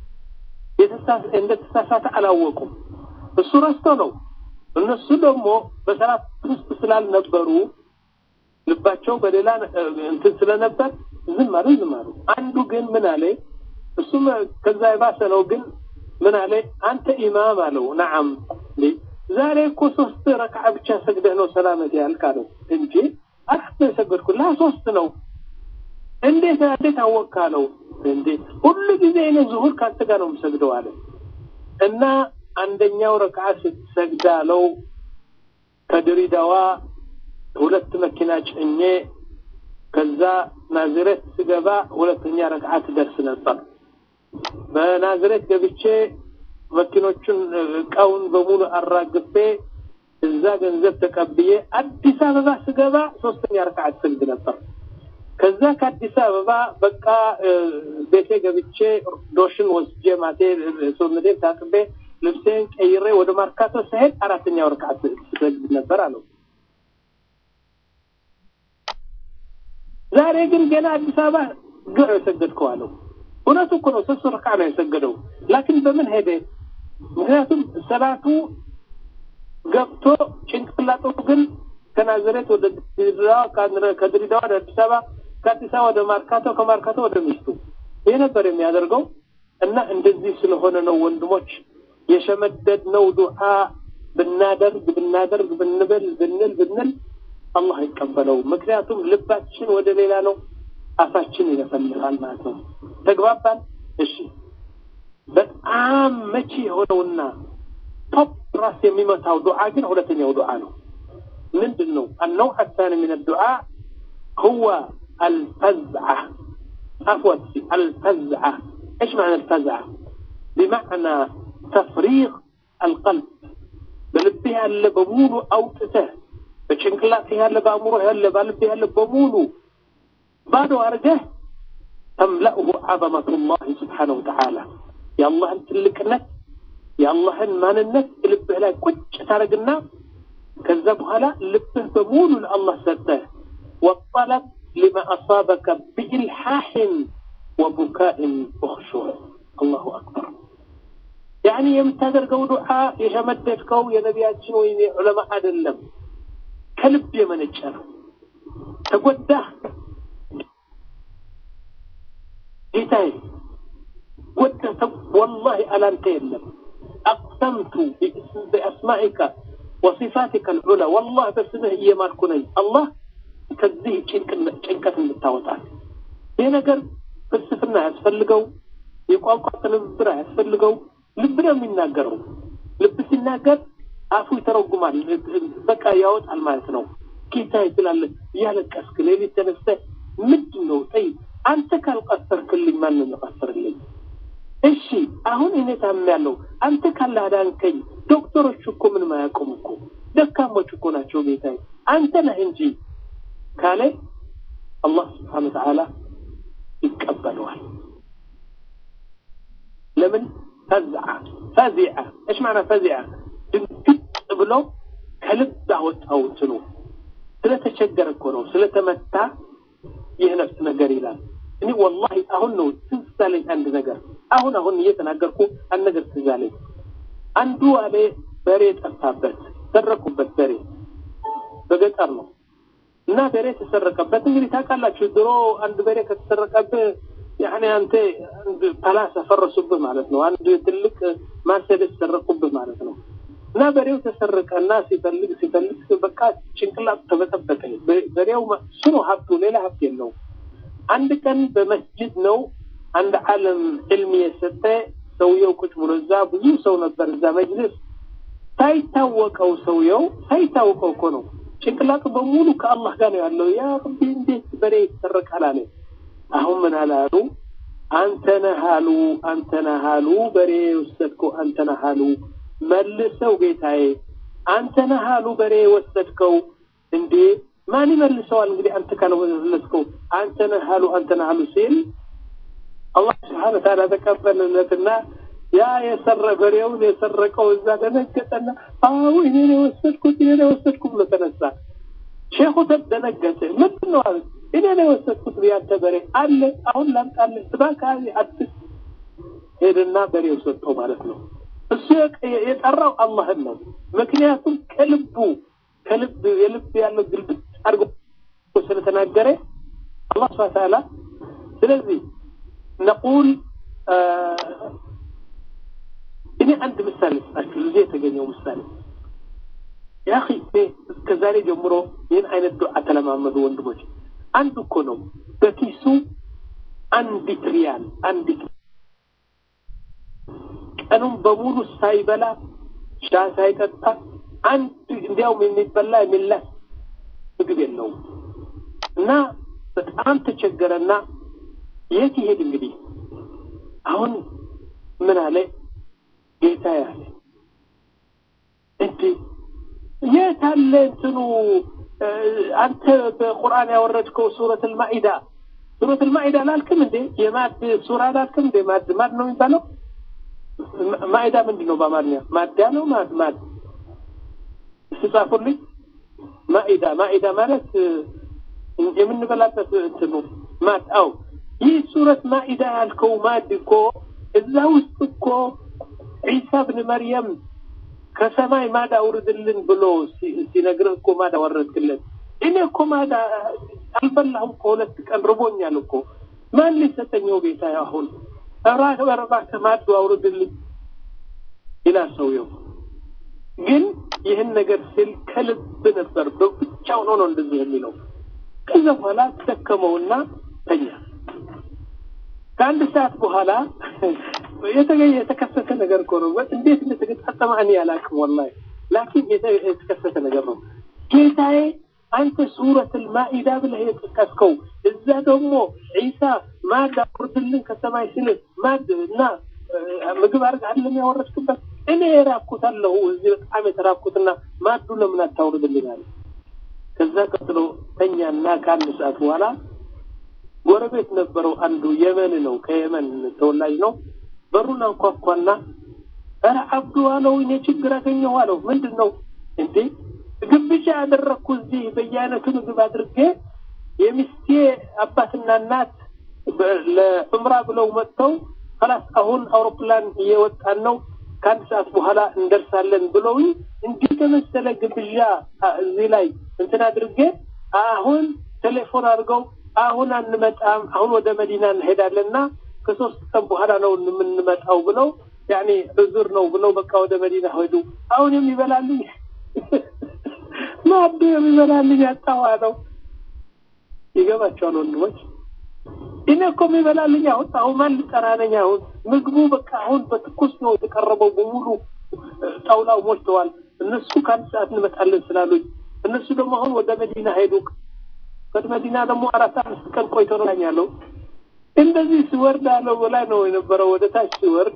እንደተሳሳተ አላወቁም። እሱ ረስቶ ነው። እነሱ ደግሞ በሰላት ውስጥ ስላልነበሩ ልባቸው በሌላ እንትን ስለነበር ዝም አሉ ዝም አሉ። አንዱ ግን ምን አለ? እሱም ከዛ የባሰ ነው። ግን ምን አለ? አንተ ኢማም አለው። ነዓም ዛሬ እኮ ሶስት ረክዓ ብቻ ሰግደህ ነው ሰላመት ያልክ አለው። እንጂ አራት ነው የሰገድኩት ላ ሶስት ነው። እንዴት እንዴት አወቅህ አለው። እንዴ ሁሉ ጊዜ እኔ ዙሁር ካንተ ጋር ነው የምሰግደው አለ እና አንደኛው ረክዓ ስትሰግድ አለው ከድሬዳዋ ሁለት መኪና ጭኜ ከዛ ናዝሬት ስገባ ሁለተኛ ረክዓ ትደርስ ነበር። በናዝሬት ገብቼ መኪኖቹን እቃውን በሙሉ አራግፌ እዛ ገንዘብ ተቀብዬ አዲስ አበባ ስገባ ሶስተኛ ረክዓት ሰግድ ነበር። ከዛ ከአዲስ አበባ በቃ ቤቴ ገብቼ ዶሽን ወስጄ ማቴ ሰውነቴን ታጥቤ ልብሴን ቀይሬ ወደ ማርካቶ ስሄድ አራተኛው ረክዓት ሰግድ ነበር አለው። ዛሬ ግን ገና አዲስ አበባ ገ የሰገድከው አለው። እውነቱ እኮ ነው፣ ሶስት ረክዓ ነው የሰገደው። ላኪን በምን ሄደ? ምክንያቱም ሰላቱ ገብቶ ጭንቅላቱ ግን ከናዝሬት ወደ ድሬዳዋ ከድሬዳዋ ወደ አዲስ አበባ ከአዲስ አበባ ወደ ማርካቶ ከማርካቶ ወደ ሚስቱ ይህ ነበር የሚያደርገው እና እንደዚህ ስለሆነ ነው ወንድሞች የሸመደድነው ዱዓ ብናደርግ ብናደርግ ብንብል ብንል ብንል አላህ አይቀበለው። ምክንያቱም ልባችን ወደ ሌላ ነው፣ አፋችን ይለፈልፋል ማለት ነው። ተግባባን? እሺ። በጣም መቼ የሆነውና ቶፕ ራስ የሚመታው ዱዓ ግን ሁለተኛው ዱዓ ነው። ምንድን ነው? النوع الثاني من الدعاء هو الفزعة عفوا الفزعة ايش معنى الفزعة؟ بمعنى تفريغ القلب بلبها اللي بمولو او تته بشنكلاتها اللي بأمرها اللي بلبها اللي بمولو بعد أرجه تملأه عظمة الله سبحانه وتعالى يا الله انت اللي كنت يا الله ما ننت لبه لا كوش تارقنا كذا بهلا لبه بمولو لله سده والطلب لما أصابك بإلحاح وبكاء وخشوع الله أكبر يعني የምታደርገው ዱዓ የሸመደድከው የነቢያችን ወይም የዑለማ አይደለም፣ ከልብ የመነጨ ነው። ተጎዳህ ጌታዬ፣ ጎዳህ ወላሂ አላንተ የለም አቅሰምቱ ቢአስማኢከ ወሲፋቲከ ልዑላ ወላህ በስምህ እየማልኩ ነኝ አላህ ከዚህ ጭንቀት እንድታወጣል። ይህ ነገር ፍልስፍና ያስፈልገው፣ የቋንቋ ትንብብር ያስፈልገው። ልብ ነው የሚናገረው። ልብ ሲናገር አፉ ይተረጉማል፣ በቃ ያወጣል ማለት ነው። ጌታ ይችላል። እያለቀስክ ሌሊት ተነስተህ ምንድን ነው ጠይ አንተ ካልቀሰርክልኝ ማን ነው የሚቀሰርልኝ? እሺ አሁን እኔ ታምሜያለሁ፣ አንተ ካላዳንከኝ ዶክተሮች እኮ ምንም አያውቁም እኮ ደካሞች እኮ ናቸው ጌታዬ፣ አንተ ነህ እንጂ ካለ አላህ ስብሓነ ወተዓላ ይቀበለዋል። ለምን ፈዝዓ ፈዚዐ እሽ ማዕና ፈዚዐ ድንግጥ ብሎ ከልብ አወጣው እንትኑ ስለተቸገረ እኮ ነው ስለተመታ ይህ ነፍስ ነገር ይላል። እኔ ወላሂ አሁን ነው ትዝ አለኝ አንድ ነገር አሁን አሁን እየተናገርኩ አንድ ነገር ትዝ አለኝ። አንዱ አለ በሬ ጠፋበት፣ ሰረቁበት በሬ በገጠር ነው እና በሬ ተሰረቀበት። እንግዲህ ታውቃላችሁ ድሮ አንድ በሬ ከተሰረቀብህ ያኔ አንተ አንድ ፓላስ አፈረሱብህ ማለት ነው። አንድ ትልቅ ማርሴደስ ሰረቁብህ ማለት ነው። እና በሬው ተሰረቀና ሲፈልግ ሲፈልግ በቃ ጭንቅላቱ ተበጠበጠ። በሬው እሱ ነው ሀብቱ፣ ሌላ ሀብት የለውም። አንድ ቀን በመስጅድ ነው አንድ ዓለም ዕልም የሰጠ ሰውየው ቁጭ ብሎ እዛ ብዙ ሰው ነበር እዛ መጅልስ ሳይታወቀው ሰውየው ሳይታወቀው እኮ ነው ጭንቅላቱ በሙሉ ከአላህ ጋር ነው ያለው። ያ ረቢ እንዴት በሬ ይሰረቃል አለ። አሁን ምን አላሉ? አንተ ነህ አሉ፣ አንተ ነህ አሉ፣ በሬ የወሰድከው አንተ ነህ አሉ። መልሰው ጌታዬ፣ አንተ ነህ አሉ፣ በሬ የወሰድከው። እንዴ ማን ይመልሰዋል? እንግዲህ አንተ ካልመለስከው አንተ ነህ አሉ፣ አንተ ነህ አሉ ሲል አላህ ስብሓነ ወተዓላ ተቀበለለትና ያ የሰረ በሬውን የሰረቀው እዛ ደነገጠና አዎ እኔ ነው የወሰድኩት እኔ ነው የወሰድኩት ብሎ ተነሳ። ሼኹ ተደነገጠ። ምንድን ነው አለ። እኔ ነው የወሰድኩት ያንተ በሬ አለ፣ አሁን ላምጣልህ፣ እባክህ አትስ ሄድና በሬው ሰጠው ማለት ነው። እሱ የጠራው አላህን ነው። ምክንያቱም ከልቡ ከልብ የልብ ያለው ግልብጥ አድርጎ ስለተናገረ አላህ ስብሐ ተዓላ ስለዚህ ነቁል እኔ አንድ ምሳሌ ስጣችሁ፣ ልጄ የተገኘው ምሳሌ ያ እስከ ዛሬ ጀምሮ ይህን አይነት ዱዓ ተለማመዱ ወንድሞች። አንዱ እኮ ነው በኪሱ አንዲት ሪያል አንዲት ቀኑን በሙሉ ሳይበላ ሻ ሳይጠጣ አንድ እንዲያውም የሚበላ የሚላስ ምግብ የለውም እና በጣም ተቸገረና የት ይሄድ እንግዲህ አሁን ምን አለ ጌታ ያለ እንዴ የት አለ እንትኑ አንተ በቁርአን ያወረድከው ሱረት አልማኢዳ ሱረት አልማኢዳ ላልክም እንዴ የማድ ሱራ ላልክም እንዴ ማድ ማድ ነው የሚባለው ማኢዳ ምንድን ነው በአማርኛ ማዳ ነው ማድ ማድ ስጻፉልኝ ማኢዳ ማኢዳ ማለት የምንበላበት እንትኑ ማድ አው ይህ ሱረት ማኢዳ ያልከው ማድ እኮ እዛ ውስጥ እኮ ዒሳ ብን መርየም ከሰማይ ማዳ አውርድልን ብሎ ሲነግርህ እኮ ማዳ ወረድክለት። እኔ እኮ ማዳ አልበላሁም እኮ ሁለት ቀን ርቦኛል እኮ ማን ሊሰጠኘው ጌታ አሁን እባክህ እባክህ ማዱ አውርድልኝ ይላል ሰውየው። ግን ይህን ነገር ሲል ከልብ ነበር፣ ብቻውን ሆኖ እንደዚህ የሚለው። ከዛ በኋላ ተደከመውና ተኛ። ከአንድ ሰዓት በኋላ የተገኘ የተከሰተ ነገር እኮ ነው። እንዴት እንደተገጣጠመ እኔ አላውቅም ወላሂ፣ ላኪን የተከሰተ ነገር ነው። ጌታዬ አንተ ሱረት ልማኢዳ ብለህ የጠቀስከው እዛ ደግሞ ዒሳ ማድ አውርድልን ከሰማይ ስል ማድ እና ምግብ አድርግ አለም ያወረድክበት እኔ የራኩት አለሁ እዚህ በጣም የተራኩትና ማዱ ለምን አታውርድልን አለ። ከዛ ቀጥሎ ተኛና ከአንድ ሰዓት በኋላ ጎረቤት ነበረው አንዱ የመን ነው፣ ከየመን ተወላጅ ነው። በሩን አንኳኳና ኧረ አብዱ አለው እኔ ችግር አገኘሁ አለው። ምንድን ነው እንዴ? ግብዣ ያደረግኩ እዚህ በየአይነቱ ምግብ አድርጌ የሚስቴ አባትና እናት ለዑምራ ብለው መጥተው ከላስ አሁን አውሮፕላን እየወጣን ነው ከአንድ ሰዓት በኋላ እንደርሳለን ብለውኝ እንዲህ ተመሰለ ግብዣ እዚህ ላይ እንትን አድርጌ አሁን ቴሌፎን አድርገው አሁን አንመጣም፣ አሁን ወደ መዲና እንሄዳለንና ከሶስት ቀን በኋላ ነው የምንመጣው ብለው ያኔ እዙር ነው ብለው በቃ ወደ መዲና ሄዱ። አሁን የሚበላልኝ ማዱ የሚበላልኝ ያጣዋ ነው። ይገባቸዋል ወንድሞች። እኔ እኮ የሚበላልኝ አሁን አሁን ማን ልጠራ ነኝ? አሁን ምግቡ በቃ አሁን በትኩስ ነው የተቀረበው በሙሉ ጣውላው ሞልተዋል። እነሱ ከአንድ ሰዓት እንመጣለን ስላሉኝ እነሱ ደግሞ አሁን ወደ መዲና ሄዱ። ከመዲና ደግሞ አራት አምስት ቀን ቆይቶ ነው ያለው። እንደዚህ ሲወርድ አለው በላይ ነው የነበረው። ወደ ታች ሲወርድ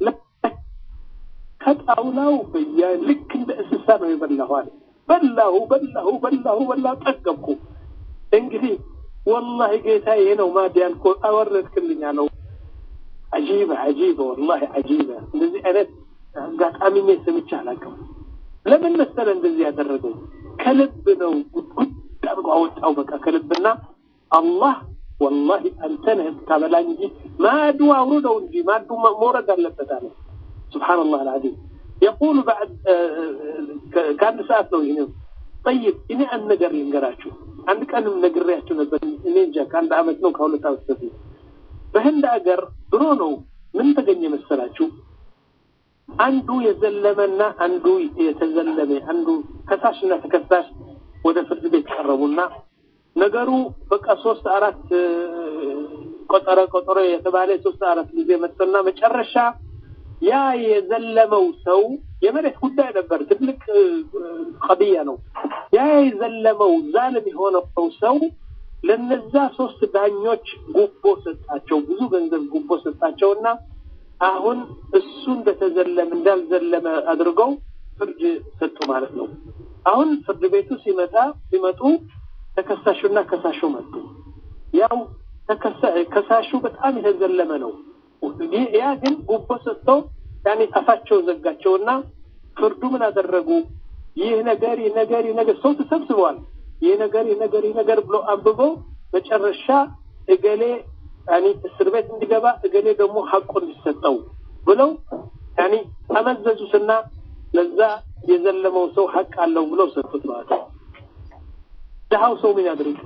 ከጣውላው በያ ልክ እንደ እንስሳ ነው የበላኋል። በላሁ በላሁ በላሁ በላሁ ጠገብኩ። እንግዲህ ወላሂ ጌታ ይሄ ነው ማድ ያልኮ አወረድክልኝ አለው። አጂበ አጂበ ወላሂ አጂበ። እንደዚህ አይነት አጋጣሚ እኔ ሰምቼ አላውቅም። ለምን መሰለ እንደዚህ ያደረገው ከልብ ነው ጉድ አድርጎ አወጣው። በቃ ከልብና አላህ ወላሂ አንተ ነህ የምታበላኝ እንጂ ማዱ አውርደው እንጂ ማዱ መውረድ አለበት አለ። ሱብሓነላህ አልዓዚም የቁሉ ባዕድ ከአንድ ሰዓት ነው ይህንም ጠይብ እኔ አንድ ነገር ልንገራችሁ። አንድ ቀንም ነግሬያችሁ ነበር። እኔ እንጃ ከአንድ አመት ነው ከሁለት አመት በፊት በህንድ ሀገር ድሮ ነው ምን ተገኘ መሰላችሁ? አንዱ የዘለመና አንዱ የተዘለመ አንዱ ከሳሽና ተከሳሽ ወደ ፍርድ ቤት ቀረቡና ነገሩ በቃ ሶስት አራት ቆጠረ ቆጠረ የተባለ ሶስት አራት ጊዜ መጥቶና መጨረሻ ያ የዘለመው ሰው የመሬት ጉዳይ ነበር፣ ትልቅ ቀድያ ነው። ያ የዘለመው ዛልም የሆነው ሰው ለነዛ ሶስት ዳኞች ጉቦ ሰጣቸው፣ ብዙ ገንዘብ ጉቦ ሰጣቸውና አሁን እሱ እንደተዘለመ እንዳልዘለመ አድርገው ፍርድ ሰጡ ማለት ነው። አሁን ፍርድ ቤቱ ሲመጣ ሲመጡ ተከሳሹና ከሳሹ መጡ። ያው ከሳሹ በጣም የተዘለመ ነው። ያ ግን ጉቦ ሰጥተው ያኔ አፋቸው ዘጋቸውና ፍርዱ ምን አደረጉ? ይህ ነገር ይህ ነገር ይህ ነገር ሰው ተሰብስበዋል። ይህ ነገር ይህ ነገር ይህ ነገር ብሎ አንብበው መጨረሻ እገሌ ያኔ እስር ቤት እንዲገባ እገሌ ደግሞ ሐቁ እንዲሰጠው ብለው ያኔ አመዘዙትና ለዛ የዘለመው ሰው ሐቅ አለው ብለው ሰጡት ማለት ነው። ድሃው ሰው ምን ያድርግ?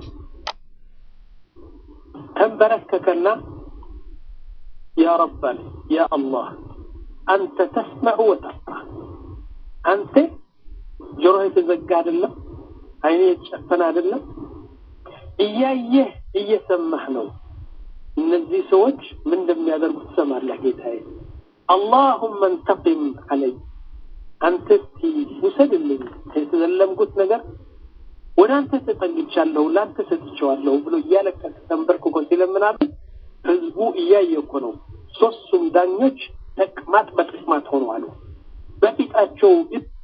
ተንበረከከና ያ ረብ አለ ያ አላህ አንተ ተስመዑ ወተራ አንተ ጆሮ የተዘጋ አይደለም፣ አይኔ የተጨፈነ አይደለም፣ እያየህ እየሰማህ ነው። እነዚህ ሰዎች ምን እንደሚያደርጉ ትሰማለህ ጌታዬ። አላሁመ እንተቂም አለይ አንተ እስቲ ውሰድልኝ የተዘለምኩት ነገር ወደ አንተ ተጠግቻለሁ፣ ለአንተ ሰጥቼዋለሁ ብሎ እያለቀሰ ተንበርክኮ ሲለምናሉ ህዝቡ እያየ እኮ ነው። ሶስቱም ዳኞች ተቅማጥ በተቅማጥ ሆነዋል። በፊታቸው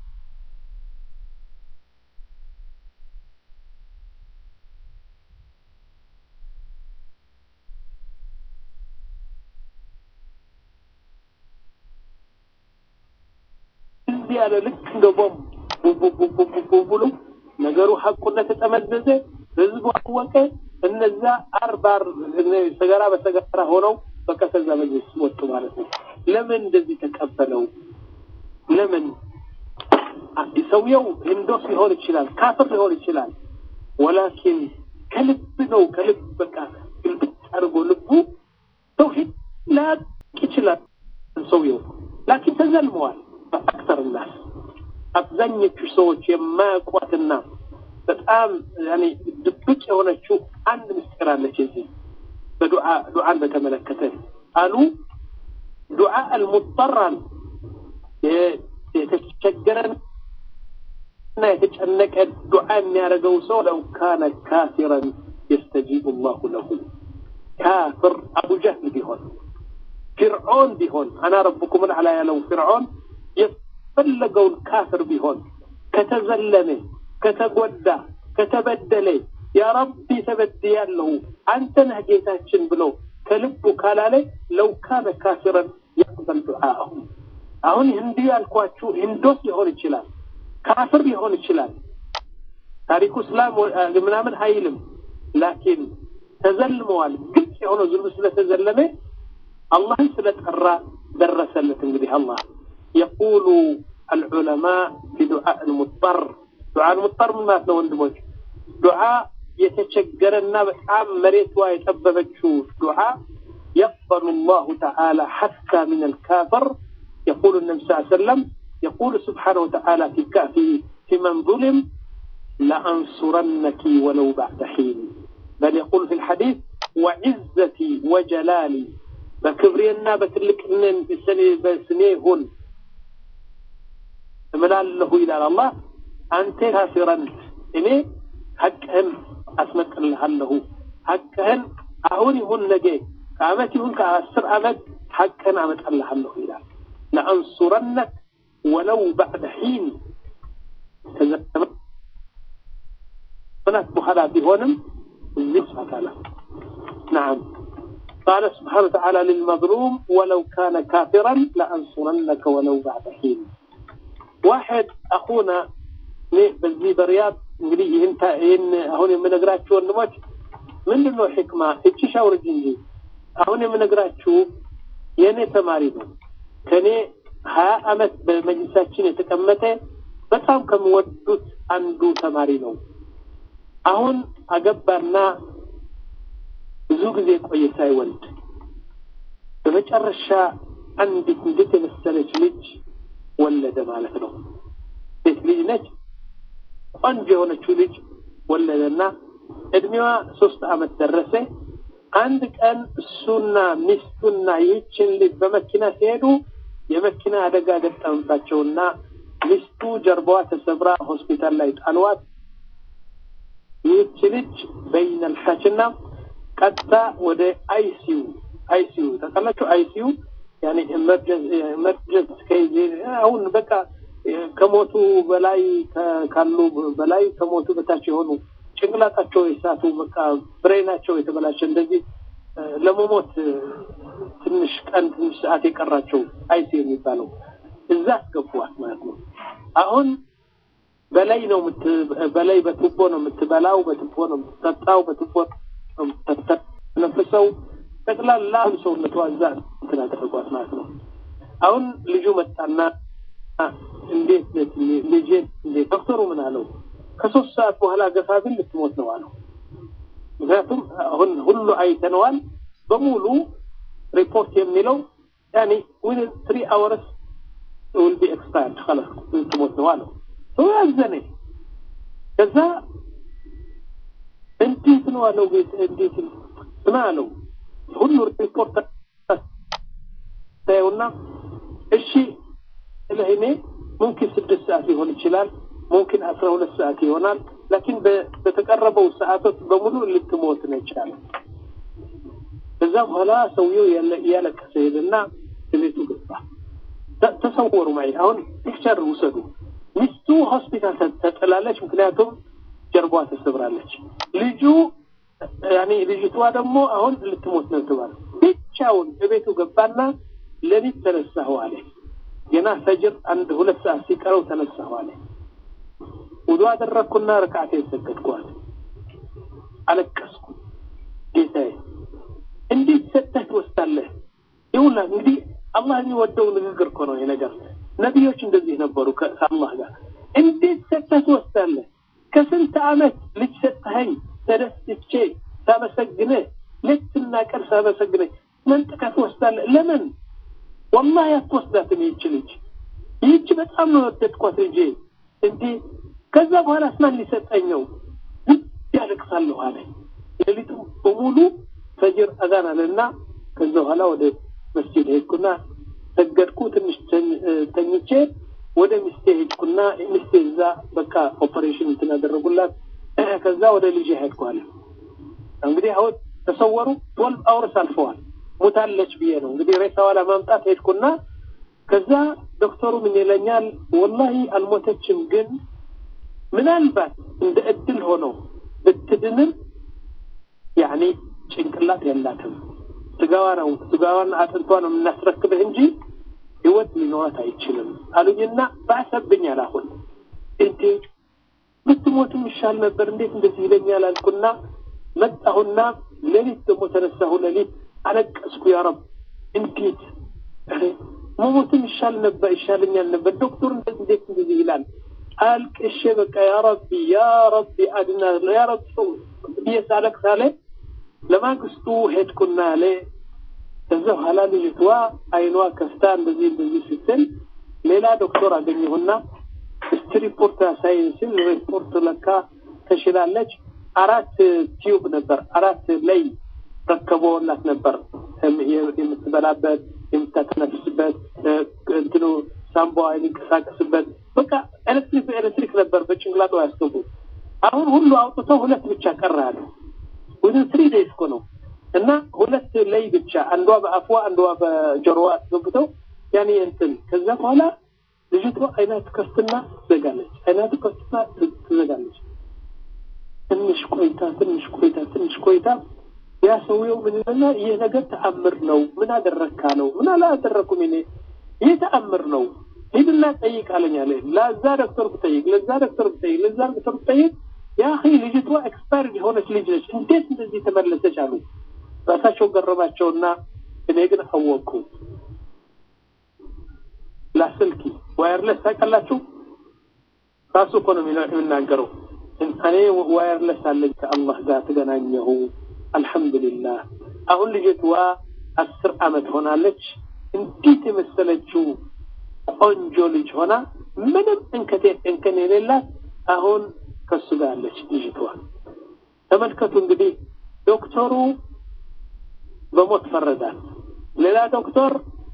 እንዲህ ያለ ልክ እንደ ቦምብ ብሎ ነገሩ ሀቁ እንደተጠመዘዘ ህዝቡ አወቀ። እነዛ አርባር ሰገራ በሰገራ ሆነው በቃ ከዛ መጅልስ ወጡ ማለት ነው። ለምን እንደዚህ ተቀበለው? ለምን ሰውየው ህንዶስ ሊሆን ይችላል፣ ካፍር ሊሆን ይችላል። ወላኪን ከልብ ነው ከልብ በቃ ግልብጥ አድርጎ ልቡ ተውሂድ ላያቅ ይችላል ሰውየው ላኪን ተዘልመዋል። በአክተር ናስ አብዛኞቹ ሰዎች የማያውቋትና በጣም ያኔ ድብቅ የሆነችው አንድ ምስጢር አለች። እዚህ በዱዓ ዱዓን በተመለከተ አሉ ዱዓ አልሙጠራን የተቸገረን እና የተጨነቀ ዱዓ የሚያደርገው ሰው ለው ካነ ካፊረን የስተጂቡ ላሁ ለሁ ካፍር አቡ ጀህል ቢሆን ፊርዖን ቢሆን አና ረብኩም ልአላ ያለው ፊርዖን የፈለገውን ካፍር ቢሆን ከተዘለመ ከተጎዳ ከተበደለ ያ ረቢ ተበድያለሁ አንተ ነህ ጌታችን ብሎ ከልቡ ካላለ ለው ካነ ካፊረን የቅበል ዱዓአሁ አሁን እንዲህ ያልኳችሁ ሂንዶስ ሊሆን ይችላል ካፍር ሊሆን ይችላል ታሪኩ እስላም ምናምን አይልም ላኪን ተዘልመዋል ግልጽ የሆነው ዙልም ስለተዘለመ አላህን ስለጠራ ደረሰለት እንግዲህ አላህ የቁሉ العلماء في دعاء المضطر دعاء المضطر ምን ማለት ነው ወንድሞች ዱዓ የተቸገረና በጣም መሬቷ የጠበበችው ዱዓ يقبل الله تعالى حتى من الكافر يقول النبي صلى الله عليه وسلم يقول سبحانه وتعالى في في في من ظلم لأنصرنك ولو بعد حين بل يقول في الحديث وعزتي وجلالي بكبرينا بتلك من بسنيهن እምላለሁ ይላል አላህ አንተ ካፊረን እኔ ሀቅህን አስመጥልሃለሁ ሀቅህን አሁን ይሁን ነገ ከአመት ይሁን ከአስር አመት ሀቅህን አመጣልሃለሁ ይላል ለአንሱረነክ ወለው ባዕደ ሒን ከዘመናት በኋላ ቢሆንም እዚህ ስፋታላ ናም قال سبحانه وتعالى للمظلوم ولو كان كافرا لأنصرنك ولو بعد حين ዋሕድ አኹና እኔ በዚህ በሪያድ እንግዲህ ይህን ይህን አሁን የምነግራችሁ ወንድሞች ምንድን ነው ሕክማ እቺ ሻውርጅ እንጂ አሁን የምነግራችሁ የእኔ ተማሪ ነው። ከእኔ ሀያ አመት በመጅልሳችን የተቀመጠ በጣም ከምወዱት አንዱ ተማሪ ነው። አሁን አገባና ብዙ ጊዜ ቆየ ሳይወልድ በመጨረሻ አንዲት እንዴት የመሰለች ልጅ ወለደ ማለት ነው። ሴት ልጅ ነች። ቆንጆ የሆነችው ልጅ ወለደና እድሜዋ ሶስት አመት ደረሰ። አንድ ቀን እሱና ሚስቱና ይህችን ልጅ በመኪና ሲሄዱ የመኪና አደጋ ገጠመባቸውና ሚስቱ ጀርባዋ ተሰብራ ሆስፒታል ላይ ጣልዋት። ይህች ልጅ በይነልሐችና ቀጥታ ወደ አይሲዩ አይሲዩ ተቀላችሁ አይሲዩ ያኔ ኤመርጀንስ ከይዜ አሁን በቃ ከሞቱ በላይ ካሉ በላይ ከሞቱ በታች የሆኑ ጭንቅላታቸው የሳቱ በቃ ብሬናቸው የተበላሸ እንደዚህ ለመሞት ትንሽ ቀን ትንሽ ሰዓት የቀራቸው አይሲ የሚባለው እዛ አስገቧት ማለት ነው። አሁን በላይ ነው በላይ በቱቦ ነው የምትበላው፣ በቱቦ ነው የምትጠጣው፣ በቱቦ ነው የምትተነፍሰው። ጠቅላላ ሰውነቷ እዛ እንትን አደረጓት ማለት ነው። አሁን ልጁ መጣና እንዴት ልጄ እንዴት ዶክተሩ ምን አለው? ከሶስት ሰዓት በኋላ ገፋ ቢል ልትሞት ነው አለው። ምክንያቱም አሁን ሁሉ አይተነዋል በሙሉ ሪፖርት የሚለው ያኔ ዊን ትሪ አወርስ ዊል ቢ ኤክስፓየርድ خلاص ልትሞት ነው አለው። ሰው ያዘነ። ከዛ እንዴት ነው አለው ቤት እንዴት ስማ አለው ሁሉ ሪፖርት ታየውና እሺ ለእኔ ሙምኪን ስድስት ሰዓት ሊሆን ይችላል ሙምኪን አስራ ሁለት ሰዓት ይሆናል ላኪን በተቀረበው ሰዓቶች በሙሉ ልትሞት ነው ይቻላል ከዛ በኋላ ሰውየው እያለቀሰ ሄደና ቤቱ ገባ። ተሰወሩ ማይ አሁን ፒክቸር ውሰዱ። ሚስቱ ሆስፒታል ተጥላለች፣ ምክንያቱም ጀርባዋ ተሰብራለች። ልጁ ያኔ ልጅቷ ደግሞ አሁን ልትሞት ነው ተባለ። ብቻውን እቤቱ ገባና ሌሊት ተነሳሁ አለ። ገና ፈጅር አንድ ሁለት ሰዓት ሲቀረው ተነሳሁ አለ። ውዱ አደረግኩና ረክዓቴን ሰገድኳል። አለቀስኩ። ጌታዬ እንዴት ሰጥተህ ትወስዳለህ? ይሁላ እንግዲህ አላህ የሚወደው ንግግር እኮ ነው ይሄ ነገር። ነቢዮች እንደዚህ ነበሩ ከአላህ ጋር። እንዴት ሰጥተህ ትወስዳለህ? ከስንት ዓመት ልጅ ሰጥተኸኝ ተደስቼ ሳመሰግንህ ሌትና ቀን ሳመሰግንህ መንጥቀህ ትወስዳለህ? ለምን? ወላሂ አትወስዳትም ይህች ልጅ። ይህች በጣም ነው የወደድኳት ልጄ። እንዴ ከዛ በኋላ ስማን ሊሰጠኝ ነው ያለቅሳለሁ አለ። ሌሊቱ በሙሉ ፈጅር አዛን አለና ከዛ በኋላ ወደ መስጂድ ሄድኩና ሰገድኩ። ትንሽ ተኝቼ ወደ ሚስቴ ሄድኩና ሚስቴ እዛ በቃ ኦፐሬሽን እንትን ያደረጉላት። ከዛ ወደ ልጄ ሄድኩ አለ። እንግዲህ አሁን ተሰወሩ ትወልቭ አውርስ አልፈዋል። ሙታለች ብዬ ነው እንግዲህ ሬሳዋ ለማምጣት ሄድኩና ከዛ ዶክተሩ ምን ይለኛል፣ ወላሂ አልሞተችም፣ ግን ምናልባት እንደ እድል ሆኖ ብትድንም ያኔ ጭንቅላት የላትም ስጋዋ ነው ስጋዋን አጥንቷ ነው የምናስረክብህ እንጂ ህይወት ሊኖራት አይችልም አሉኝና ባሰብኛል። አሁን እንዴት ብትሞትም ይሻል ነበር እንዴት እንደዚህ ይለኛል አልኩና መጣሁና ሌሊት ደግሞ ተነሳሁ። ሌሊት አለቀስኩ። ያ ረብ እንዴት መሞትም ይሻል ነበር ይሻለኛል ነበር ዶክተር እንደዚህ እንዴት እንደዚህ ይላል አልቅሼ በቃ ያ ረቢ ያ ረቢ አድና ያ ረቢ ብዬ ሳለቅስ አለ ለማግስቱ ሄድኩና አለ ከዛ በኋላ ልጅቷ አይኗ ከፍታ እንደዚህ እንደዚህ ስትል ሌላ ዶክተር አገኘሁና እስቲ ሪፖርት ያሳይን ሲል ሪፖርት ለካ ተሽላለች። አራት ቲዩብ ነበር አራት ላይ ረከቦላት ነበር የምትበላበት የምታተነፍስበት እንትኑ ሳምቧ የሚንቀሳቀስበት በቃ ኤሌክትሪክ ኤሌክትሪክ ነበር በጭንቅላቷ ያስገቡት። አሁን ሁሉ አውጥተው ሁለት ብቻ ቀረ አለ። ወደ ትሪ ዴይስ እኮ ነው እና ሁለት ላይ ብቻ አንዷ በአፏ አንዷ በጆሮዋ አስገብተው ያኔ እንትን ከዛ በኋላ ልጅቷ አይና ትከፍትና ትዘጋለች፣ አይና ትከፍትና ትዘጋለች። ትንሽ ቆይታ ትንሽ ቆይታ ትንሽ ቆይታ ያ ሰውየው ምን ይለና ይህ ነገር ተአምር ነው፣ ምን አደረግካ ነው? ምን አላደረኩም እኔ ይህ ተአምር ነው፣ ሂድና ጠይቅ አለኝ አለ። ለዛ ዶክተር ብጠይቅ፣ ለዛ ዶክተር ብጠይቅ፣ ለዛ ዶክተር ብጠይቅ ያ ልጅቷ ኤክስፓየርድ የሆነች ልጅ ነች፣ እንዴት እንደዚህ ተመለሰች አሉ። ራሳቸው ገረማቸውና እኔ ግን አወቅኩ። ላስልኪ ዋየርለስ ታውቃላችሁ? ራሱ እኮ ነው የሚናገረው። እኔ ዋየርለስ አለኝ ከአላህ ጋር ተገናኘሁ። አልሐምዱሊላህ። አሁን ልጅቷ አስር አመት ሆናለች። እንዴት የመሰለችው ቆንጆ ልጅ ሆና ምንም እንከቴ እንከን የሌላት አሁን ከሱ ጋር አለች ልጅቷ። ተመልከቱ እንግዲህ ዶክተሩ በሞት ፈረዳት። ሌላ ዶክተር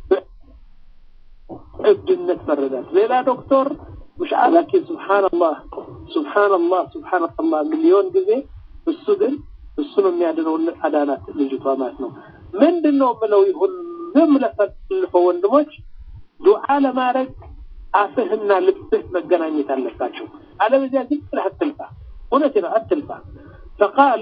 እብድነት ፈረዳት። ሌላ ዶክተር مش لكن سبحان الله سبحان الله سبحان الله ሚሊዮን ጊዜ እሱ ግን እሱ ነው የሚያድነው አዳናት ልጅቷ ማለት ነው። ምንድን ነው የምለው ይሁን ዝም ለፈልፈው ወንድሞች ዱዓ ለማድረግ አፍህና ልብህ መገናኘት አለባቸው። አለበዚያ ዝም ብለህ አትልፋ። እውነቴ ነው አትልፋ። ፈቃል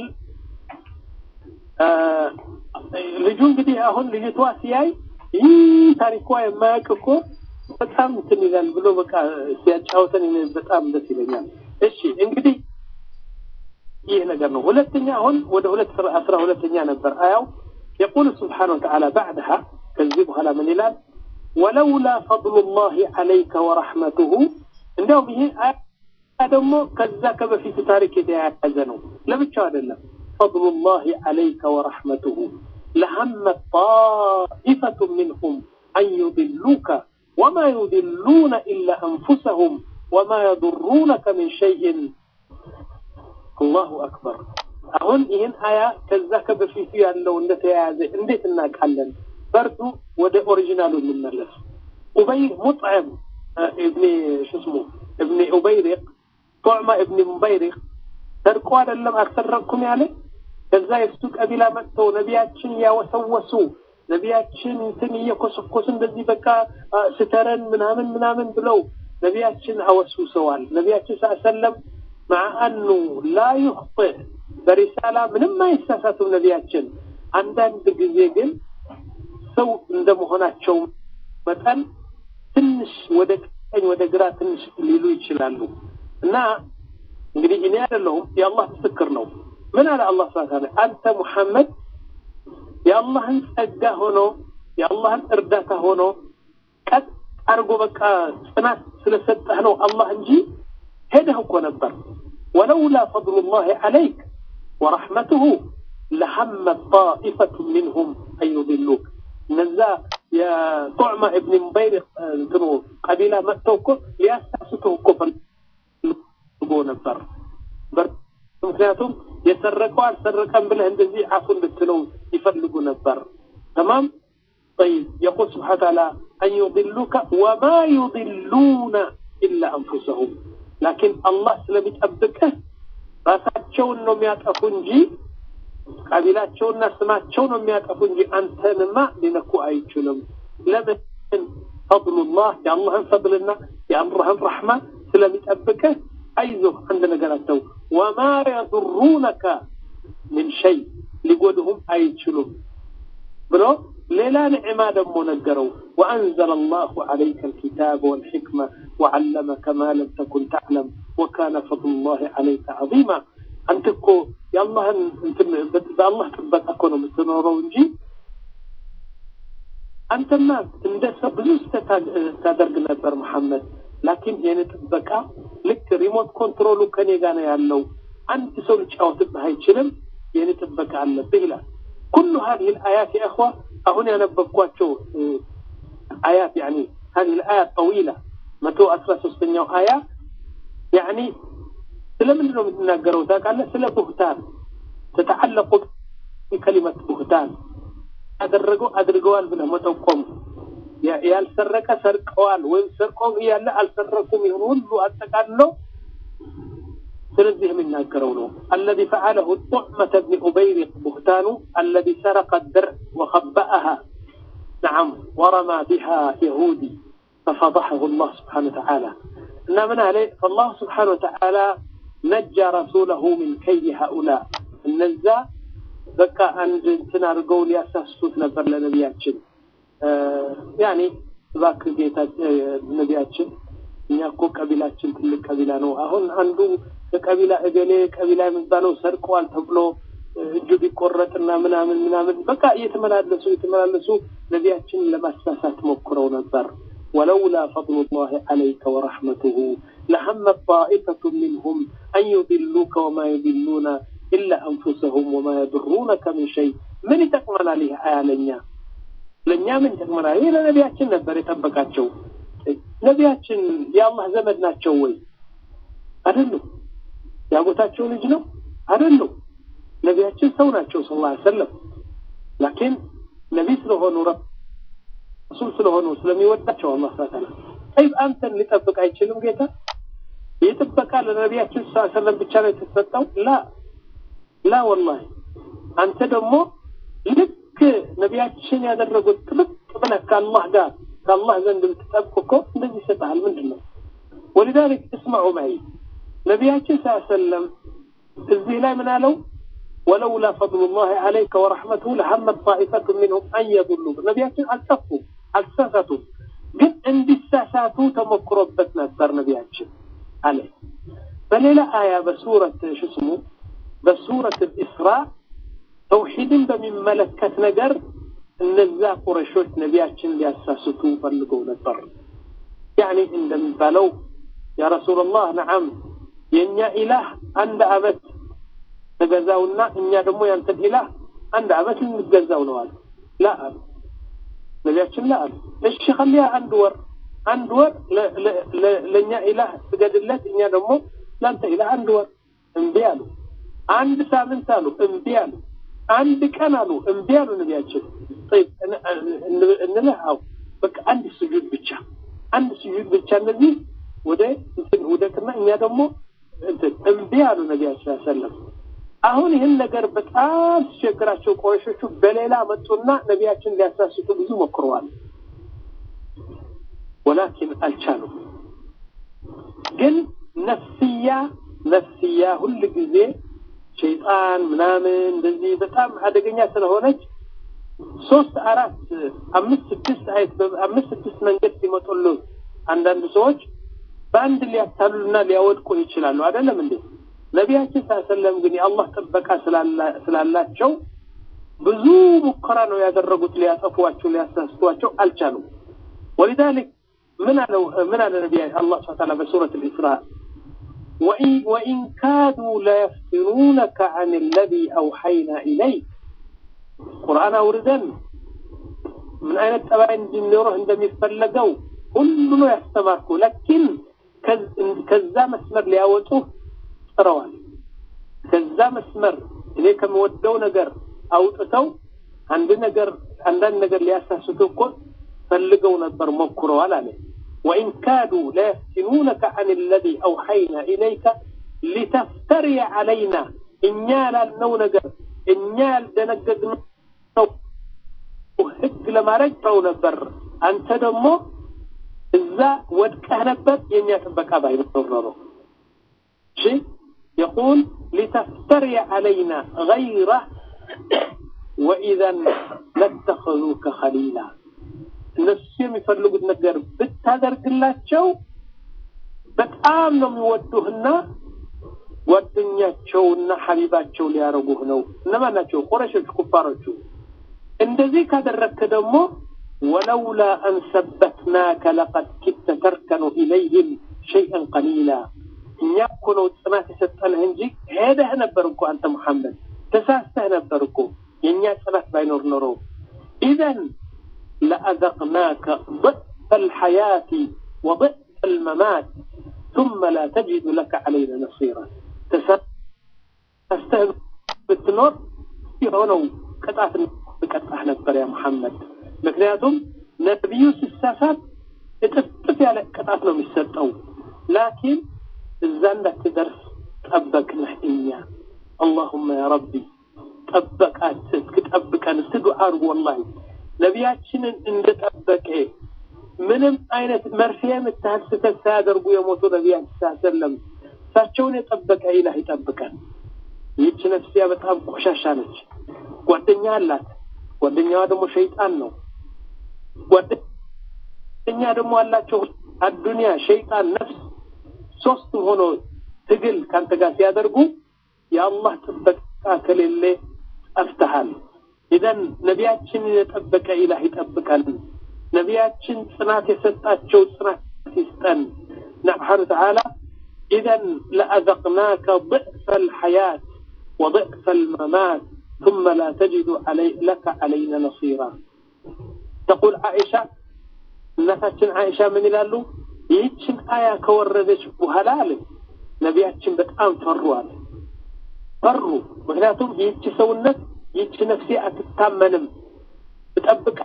ልጁ እንግዲህ አሁን ልጅቷ ሲያይ ይህ ታሪኳ የማያውቅ እኮ በጣም እንትን ይላል ብሎ በቃ ሲያጫወተን በጣም ደስ ይለኛል። እሺ እንግዲህ ይህ ነገር ነው። ሁለተኛ አሁን ወደ ሁለት አስራ ሁለተኛ ነበር አያው يقول سبحانه وتعالى بعدها كذب على من ይላል ولولا فضل الله عليك ورحمته እንደውም ይሄ ደግሞ ከዛ ከበፊቱ ታሪክ የተያያዘ ነው። ለብቻው አይደለም። فضل الله عليك ورحمته لهمت طائفة منهم أن يضلوك وما يضلون إلا أنفسهم وما يضرونك من شيء الله أكبر አሁን ይህን አያ ከዛ ከበፊቱ ያለው እንደተያያዘ እንዴት እናውቃለን? በርዱ ወደ ኦሪጂናሉ እንመለስ። ኡበይ ሙጥዕም እብኒ ሽስሙ እብኒ ኡበይሪቅ ጦዕማ እብኒ ሙበይሪቅ ሰርቆ አይደለም አልሰረቅኩም ያለ ከዛ የእሱ ቀቢላ መጥተው ነቢያችን እያወሰወሱ ነቢያችን እንትን እየኮሰኮሱ እንደዚህ በቃ ስተረን ምናምን ምናምን ብለው ነቢያችን አወስውሰዋል። ነቢያችን ሰለም مع أنه لا يخطئ በሪሳላ ምንም አይሳሳቱም ነቢያችን። አንዳንድ ጊዜ ግን ሰው እንደመሆናቸው መጠን ትንሽ ወደ ቀኝ ወደ ግራ ትንሽ ሊሉ ይችላሉ እና እንግዲህ እኔ አይደለሁም የአላህ ምስክር ነው። ምን አለ አላህ ስብሐ አንተ ሙሐመድ የአላህን ጸጋ ሆኖ የአላህን እርዳታ ሆኖ ቀጥ አድርጎ በቃ ጽናት ስለሰጠህ ነው አላህ እንጂ ሄደህ እኮ ነበር። ወለውላ ፈድሉላሂ ዐለይክ ወረሕመቱሁ ለሐመት ጣኢፈቱ ሚንሁም አን ዩድሉክ እነዛ የጡዕማ እብን ሙበይር እንትኑ ቀቢላ መጥተው እኮ ሊያሳስቱህ እኮ ፈልጎ ነበር። ምክንያቱም የሰረቀው አልሰረቀም ብለህ እንደዚህ አፉ እንድትለው ይፈልጉ ነበር። ተማም طيب يقول سبحانه وتعالى أن يضلوك وما يضلون إلا أنفسهم لكن الله سلم يتأبكه ራሳቸውን ነው የሚያጠፉ እንጂ ቀቢላቸውና ስማቸው ነው የሚያጠፉ እንጂ አንተንማ ሊነኩ አይችሉም። ለምን? ፈضሉላህ የአላህን ፈضልና የአላህን ረሕማ ስለሚጠብቅህ አይዞህ አንድ ነገር አተው ወማ የضሩነከ ምን ሸይ ሊጎድሁም አይችሉም ብሎ ሌላ ንዕማ ደግሞ ነገረው ወአንዘለ አላሁ ዐለይከ አልኪታብ ወልሕክመ ወዓለመከ ማ ለም ተኩን ተዕለም ወካነ ፈضሉላህ ዐለይከ ዐዚማ አንተ እኮ የአላህን በአላህ ጥበቃ እኮ ነው የምትኖረው እንጂ አንተማ እንደ ሰው ብዙ ስህተት ታደርግ ነበር መሐመድ ላኪን የኔ ጥበቃ ልክ ሪሞት ኮንትሮሉ ከኔ ጋር ነው ያለው አንድ ሰው ሊጫወትብህ አይችልም የኔ ጥበቃ አለብህ ይላል ኩሉ هذه الآيات يا أخوة أهون ያነበብኳቸው آيات يعني هذه الآية طويلة መቶ አስራ ሶስተኛው አያ ያኒ ስለምንድን ነው የምትናገረው ታውቃለህ ስለ ቡህታን ተተዓለቁ ቢከሊመት ቡህታን ያደረገው አድርገዋል ብለህ መጠቆም ያልሰረቀ ሰርቀዋል ወይም ሰርቀውም እያለ አልሰረኩም ይሁን ሁሉ አጠቃልለው ስለዚህ የሚናገረው ነው አለዚ ፈዓለሁ ጡዕመተ ብኒ ኡበይሪቅ ቡህታኑ አለዚ ሰረቀ ድርዕ ወኸበአሃ نعم ورمى بها يهودي ففضحه الله سبحانه وتعالى إن من عليه فالله سبحانه وتعالى نجى رسوله من كيد هؤلاء النزا بكى أن تنارقوا لأساسوت نبر لنبياتشن ያኔ እባክህ ጌታ ነቢያችን እኛ እኮ ቀቢላችን ትልቅ ቀቢላ ነው። አሁን አንዱ ከቀቢላ እገሌ ቀቢላ የሚባለው ሰርቀዋል ተብሎ እጁ ቢቆረጥና ምናምን ምናምን በቃ እየተመላለሱ እየተመላለሱ ነቢያችንን ለማሳሳት ሞክረው ነበር። ولولا فضل الله عليك ورحمته لهمت طائفة منهم أن يضلوك وما يضلون إلا أنفسهم وما يضرونك من شيء من تقمنا له آلنا ለእኛ ምን ይጠቅመናል? ይህ ለነቢያችን ነበር የጠበቃቸው። ነቢያችን የአላህ ዘመድ ናቸው ወይ? አይደሉም። ያጎታቸው ልጅ ነው? አይደሉም። ነቢያችን ሰው ናቸው ስ ላ ሰለም ላኪን ነቢይ ስለሆኑ ረሱል ስለሆኑ ስለሚወዳቸው አላህ ስብሐ ተዓላ ጠይብ አንተን ሊጠብቅ አይችልም ጌታ? የጥበቃ ለነቢያችን ስ ሰለም ብቻ ነው የተሰጠው? ላ ላ ወላሂ አንተ ደግሞ ልክ ነቢያችን ያደረጉት ጥብቅ ብለህ ከአላህ ጋር ከአላህ ዘንድ ብትጠብቅ እኮ እንደዚህ ይሰጥሃል። ምንድን ነው ወሊዛሊክ እስማዑ ማይ ነቢያችን ስ ሰለም እዚህ ላይ ምን አለው? ወለውላ ፈድሉላህ ዐለይከ ወረሕመቱሁ ለሐመት ጣኢፈቱ ሚንሁም አን የዱሉክ ነቢያችን አልጠፉም፣ አልተሳሳቱም። ግን እንዲሳሳቱ ተሞክሮበት ነበር ነቢያችን አለ። በሌላ አያ በሱረት ሽስሙ በሱረት ልእስራ ተውሂድን በሚመለከት ነገር እነዛ ቁረሾች ነቢያችን ሊያሳስቱ ፈልገው ነበር። ያኒ እንደሚባለው ያ ረሱላላህ ነዓም የእኛ ኢላህ አንድ አመት ተገዛውና እኛ ደግሞ ያንተን ኢላህ አንድ አመት ልንገዛው ነው አሉ። ላ አሉ ነቢያችን ላ አሉ። እሺ ከሊያ አንድ ወር አንድ ወር ለእኛ ኢላህ ስገድለት፣ እኛ ደግሞ ለአንተ ኢላህ አንድ ወር እምቢ አሉ። አንድ ሳምንት አሉ እምቢ አሉ። አንድ ቀን አሉ እምቢ አሉ ነቢያችን። ጠይብ እንልህ አው በቃ አንድ ስጁድ ብቻ አንድ ስጁድ ብቻ እነዚህ ወደ እንትን ውደቅና እኛ ደግሞ እንትን እምቢ አሉ ነቢያችን ሰለም። አሁን ይህን ነገር በጣም ሲቸግራቸው ቆረሾቹ በሌላ መጡና ነቢያችን ሊያሳስቱ ብዙ ሞክረዋል። ወላኪን አልቻሉም። ግን ነፍስያ ነፍስያ ሁል ጊዜ ሸይጣን ምናምን እንደዚህ በጣም አደገኛ ስለሆነች ሶስት አራት አምስት ስድስት አይት አምስት ስድስት መንገድ ሲመጡሉ አንዳንድ ሰዎች በአንድ ሊያታሉና ሊያወድቁ ይችላሉ። አይደለም እንዴ? ነቢያችን ሳሰለም ግን የአላህ ጥበቃ ስላላቸው ብዙ ሙከራ ነው ያደረጉት። ሊያጠፏቸው ሊያሳስቷቸው አልቻሉም። ወሊዛሊክ ምን አለው ምን አለ ነቢያ አላህ ስብሐ ተዓላ በሱረት አልኢስራ ወኢን ካዱ ለየፍትኑነከ ዐን አለዚ አውሐይና ኢለይክ ቁርአን አውርደን ምን አይነት ጠባይ እንዲኖርህ እንደሚፈለገው ሁሉ ነው ያስተማርኩ። ለኪን ከዛ መስመር ሊያወጡህ ጥረዋል። ከዛ መስመር እኔ ከምወደው ነገር አውጥተው አንድ ነገር አንዳንድ ነገር ሊያሳስቱ እኮ ፈልገው ነበር ሞክረዋል አለ። ወኢን ካዱ ለየፍትኑነከ ዐን አለዚ አውሐይና ኢለይከ ሊተፍተሪ ዐለይና እኛ ያላልነው ነገር እኛ ያልደነገግነው ህግ ለማድረግ ጥረው ነበር። አንተ ደግሞ እዛ ወድቀህ ነበር የእኛ ጥበቃ ባይኖር ኖሮ እሺ يقول لتفتري علينا غيره وإذا لاتخذوك خليلا እነሱ የሚፈልጉት ነገር ብታደርግላቸው በጣም ነው የሚወዱህና ጓደኛቸውና ሐቢባቸው ሊያረጉህ ነው። እነማን ናቸው? ቁረሾች፣ ኩፋሮቹ። እንደዚህ ካደረግክ ደግሞ ወለውላ አን ሰበትናከ ለቀድ ኪድተ ተርከኑ ኢለይህም ሸይአን ቀሊላ እኛ እኮ ነው ጽናት የሰጠንህ እንጂ ሄደህ ነበር እኮ አንተ ሙሐመድ ተሳስተህ ነበር እኮ የእኛ ጽናት ባይኖር ኖሮ ኢዘን ለአዘቅናከ ضዕፈ الحياة وضዕፈ الممات ثم لا تجد لك علينا نصيرا ተሳስተህ ብትኖር የሆነው ቅጣት ብቀጣህ ነበር ያ ሙሐመድ ምክንያቱም ነቢዩ ሲሳሳት እጥፍጥፍ ያለ ቅጣት ነው የሚሰጠው ላኪን እዛ እንዳትደርስ ጠበቅንህ እኛ አላሁመ ያ ረቢ ጠበቃት እስክጠብቀን እስቲ ዱዓ አድርጉ ወላሂ ነቢያችንን እንደጠበቀ ምንም አይነት መርፌ የምታህል ስህተት ሳያደርጉ የሞቱ ነቢያችን ሳሰለም እሳቸውን የጠበቀ ኢላህ ይጠብቀን ይህች ነፍስያ በጣም ቆሻሻ ነች ጓደኛ አላት ጓደኛዋ ደግሞ ሸይጣን ነው ጓደኛ ደግሞ አላቸው አዱንያ ሸይጣን ነፍስ ሶስቱም ሆኖ ትግል ካንተ ጋር ሲያደርጉ የአላህ ጥበቃ ከሌለ ጠፍተሃል ኢዘን ነቢያችንን የጠበቀ ኢላህ ይጠብቀን ነቢያችን ጽናት የሰጣቸው ጽናት ይስጠን ስብሓን ተዓላ ኢዘን ለአዘቅናከ ضዕፈ الحياة وضعف الممات ثم لا تجد علي لك علينا نصيرا تقول عائشة እናታችን አይሻ ምን ይላሉ ይህችን አያ ከወረደች በኋላ አለ ነቢያችን በጣም ፈሩ አለ ፈሩ ምክንያቱም ይህች ሰውነት ይህች ነፍሴ አትታመንም እጠብቃ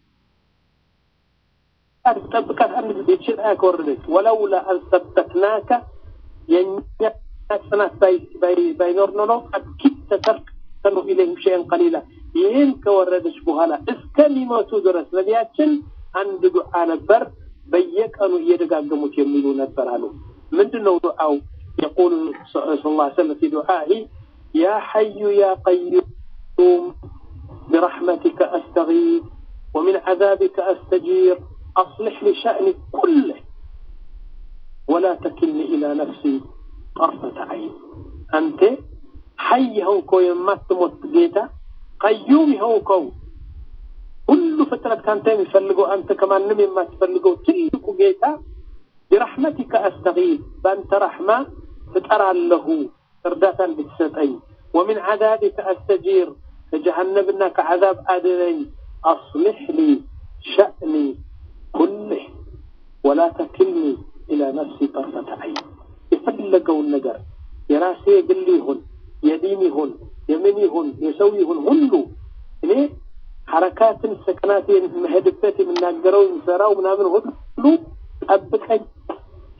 ትጠብቃት አንድ ጊዜ ይህችን አያ ከወረደች ወለውላ አንሰበትናከ የእኛ ጽናት ባይኖር ኖሮ አኪድ ተተርክ ተኑ ኢለይህም ሸይን ቀሊላ ይህን ከወረደች በኋላ እስከሚሞቱ ድረስ ነቢያችን አንድ ዱዓ ነበር በየቀኑ እየደጋገሙት የሚሉ ነበር አሉ ምንድን ነው ዱዓው يقول صلى الله عليه وسلم في دعائه يا حي يا قيوم برحمتك أستغيث ومن عذابك أستجير أصلح لي شأني كله ولا تكلني إلى نفسي طرفة عين أنت حي هوكو يمات موت جيتا قيوم هوكو ሁሉ ፍጥረት ከአንተ የሚፈልገው አንተ ከማንም የማትፈልገው ትልቁ ጌታ ቢረሕመቲከ አስተጊዝ በአንተ ረሕማ እጠራለሁ እርዳታ እንድትሰጠኝ ወሚን ዓዛቢከ አስተጂር ከጀሃነምና ከዓዛብ አድነኝ አስሊሕ ሊ ሸእኒ ኩልህ ወላ ተክልኒ ኢላ ነፍሲ ጠርፈተ ዐይን የፈለገውን ነገር የራሴ የግል ይሁን የዲን ይሁን የምን ይሁን የሰው ይሁን ሁሉ እኔ ሐረካትን ሰከናቴን መሄድበት የምናገረው የምሰራው ምናምን ሁሉ ጠብቀኝ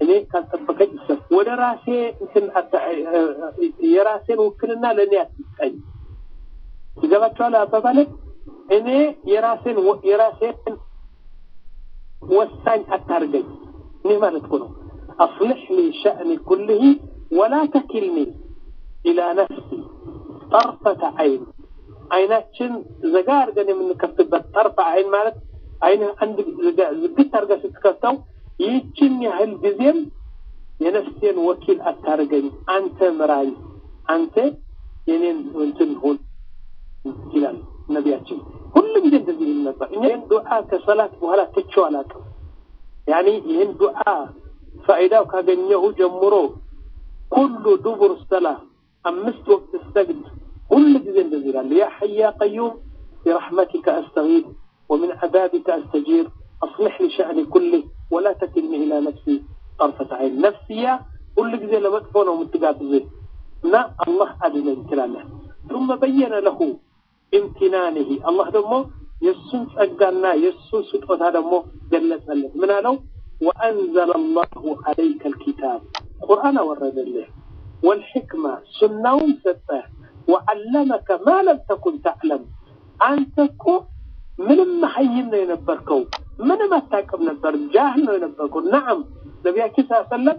እኔ ካልጠበቀኝ ይሰብ ወደ ራሴ እንትን የራሴን ውክልና ለእኔ አትስጠኝ። ይገባቸዋል አባባሌ። እኔ የራሴን የራሴን ወሳኝ አታርገኝ። እኔ ማለት እኮ ነው አስልሕ ሊ ሸእኒ ኩልህ ወላ ተኪልኒ ኢላ ነፍሲ ጠርፈተ አይን አይናችን ዘጋ አድርገን የምንከፍትበት ጠርፈ አይን ማለት አይን አንድ ዝግት አድርገህ ስትከፍተው ይህችን ያህል ጊዜም የነፍሴን ወኪል አታርገኝ፣ አንተ ምራኝ፣ አንተ የኔን እንትን ሁን ይላል ነቢያችን። ሁሉ ጊዜ እንደዚህ ይል ነበር። እኛ ይህን ዱዓ ከሰላት በኋላ ትቼው አላውቅም። ያኒ ይህን ዱዓ ፋይዳው ካገኘሁ ጀምሮ ኩሉ ዱቡር ሰላ አምስት ወቅት ሰግድ ሁሉ ጊዜ እንደዚህ ይላል። ያ ሐይ ያ ቀዩም برحمتك أستغيث ومن عذابك أستجير أصلح لي شأني كله ولا تكلني إلى نفسي طرفة عين نفسية كل ጊዜ ለመጥፎ ነው የምትጋብዝ እና አላህ አድነኝ ትላለህ። ثم بين له امتنانه አላህ ደግሞ የእሱን ጸጋና የእሱን ስጦታ ደግሞ ገለጸለት። ምን አለው? وأنزل الله عليك الكتاب ቁርአን አወረደልህ والحكمة سناውን ሰጠህ وعلمك ما لم تكن تعلم አንተ እኮ ምንም መሀይም ነው የነበርከው፣ ምንም አታውቅም ነበር፣ ጃህል ነው የነበርከው። ነዓም ነቢያችን ስ ሰለም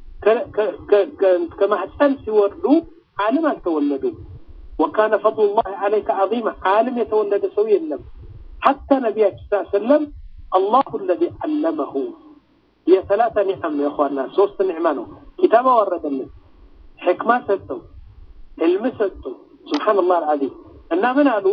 ከማህፀን ሲወርዱ ዓለም አልተወለዱም። ወካነ ፈضሉላህ ዓለይከ ዐዚማ ዓለም የተወለደ ሰው የለም። ሐታ ነቢያችን ስ ሰለም አላሁ አለዚ ዓለመሁ የሰላተ ኒዕም ነው የኳና ሶስት ኒዕማ ነው። ኪታብ አወረደልን፣ ሕክማ ሰጠው፣ ዕልም ሰጠው። ሱብሓነላህ አልዓዚም እና ምን አሉ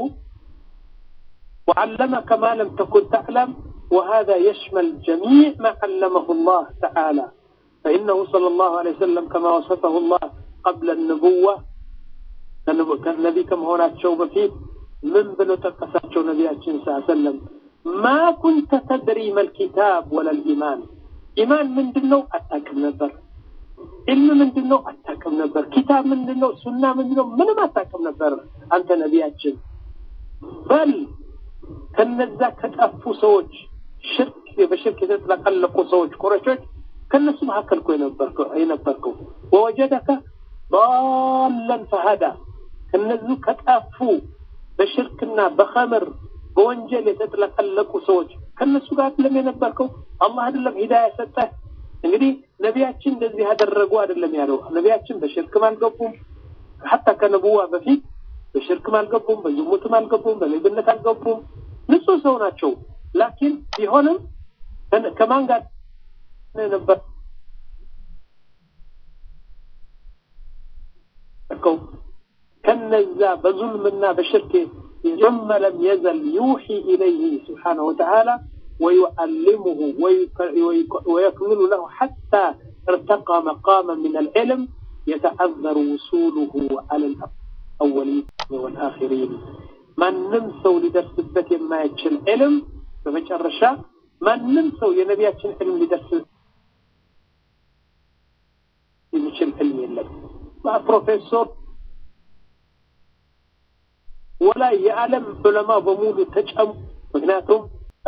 وعلمك ما لم تكن تعلم وهذا يشمل جميع ما علمه الله تعالى فإنه صلى الله عليه وسلم كما وصفه الله قبل النبوة كالنبي كما هنا تشوف فيه من بلو تقساتشو نبي صلى الله عليه وسلم ما كنت تدري ما الكتاب ولا الإيمان إيمان من دنو أتاكم نبر علم من دنو أتاكم نبر كتاب من دنو سنة من دنو من ما أتاكم نبر أنت نبياتشن بل ከነዛ ከጠፉ ሰዎች ሽርክ በሽርክ የተጥለቀለቁ ሰዎች ቁረሾች ከነሱ መካከል እኮ የነበርከው ወወጀደከ ضالا فهدى ከነዙ ከጠፉ በሽርክና በኸምር በወንጀል የተጥለቀለቁ ሰዎች ከነሱ ጋር አይደለም የነበርከው አላህ አይደለም ሂዳያ ሰጠህ እንግዲህ ነቢያችን እንደዚህ ያደረጉ አይደለም ያለው ነቢያችን በሽርክም አልገቡም ሐታ ከነቡዋ በፊት በሽርክም አልገቡም፣ በዝሙትም አልገቡም፣ በሌብነት አልገቡም። ንጹህ ሰው ናቸው። ላኪን ቢሆንም ከማን ጋር ነበር ከነዛ በዙልምና በሽርክ ثم لم يزل يوحي إليه سبحانه وتعالى ويعلمه ويكمل له حتى ارتقى مقاما من العلم يتعذر وصوله على الأرض الأولين والآخرين من نمسو لدرسበት የማይችል ዕልም በመጨረሻ ማንም ሰው የነቢያችን ዕልም ሊደርስ የሚችል ዕልም የለም። ፕሮፌሰር ወላ የዓለም ዑለማ በሙሉ ተጨሙ። ምክንያቱም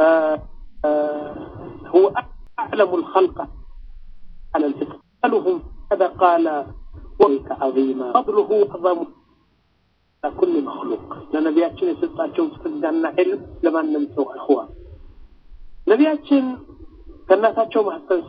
هو أعلم الخلق على الفطر سألهم ماذا قال ويك عظيما فضله أعظم ኩል መክሉቅ ለነቢያችን የሰጣቸውን ጸጋና ዕልም ለማንም ሰው እኽዋ ነቢያችን ከእናታቸው ማህፀን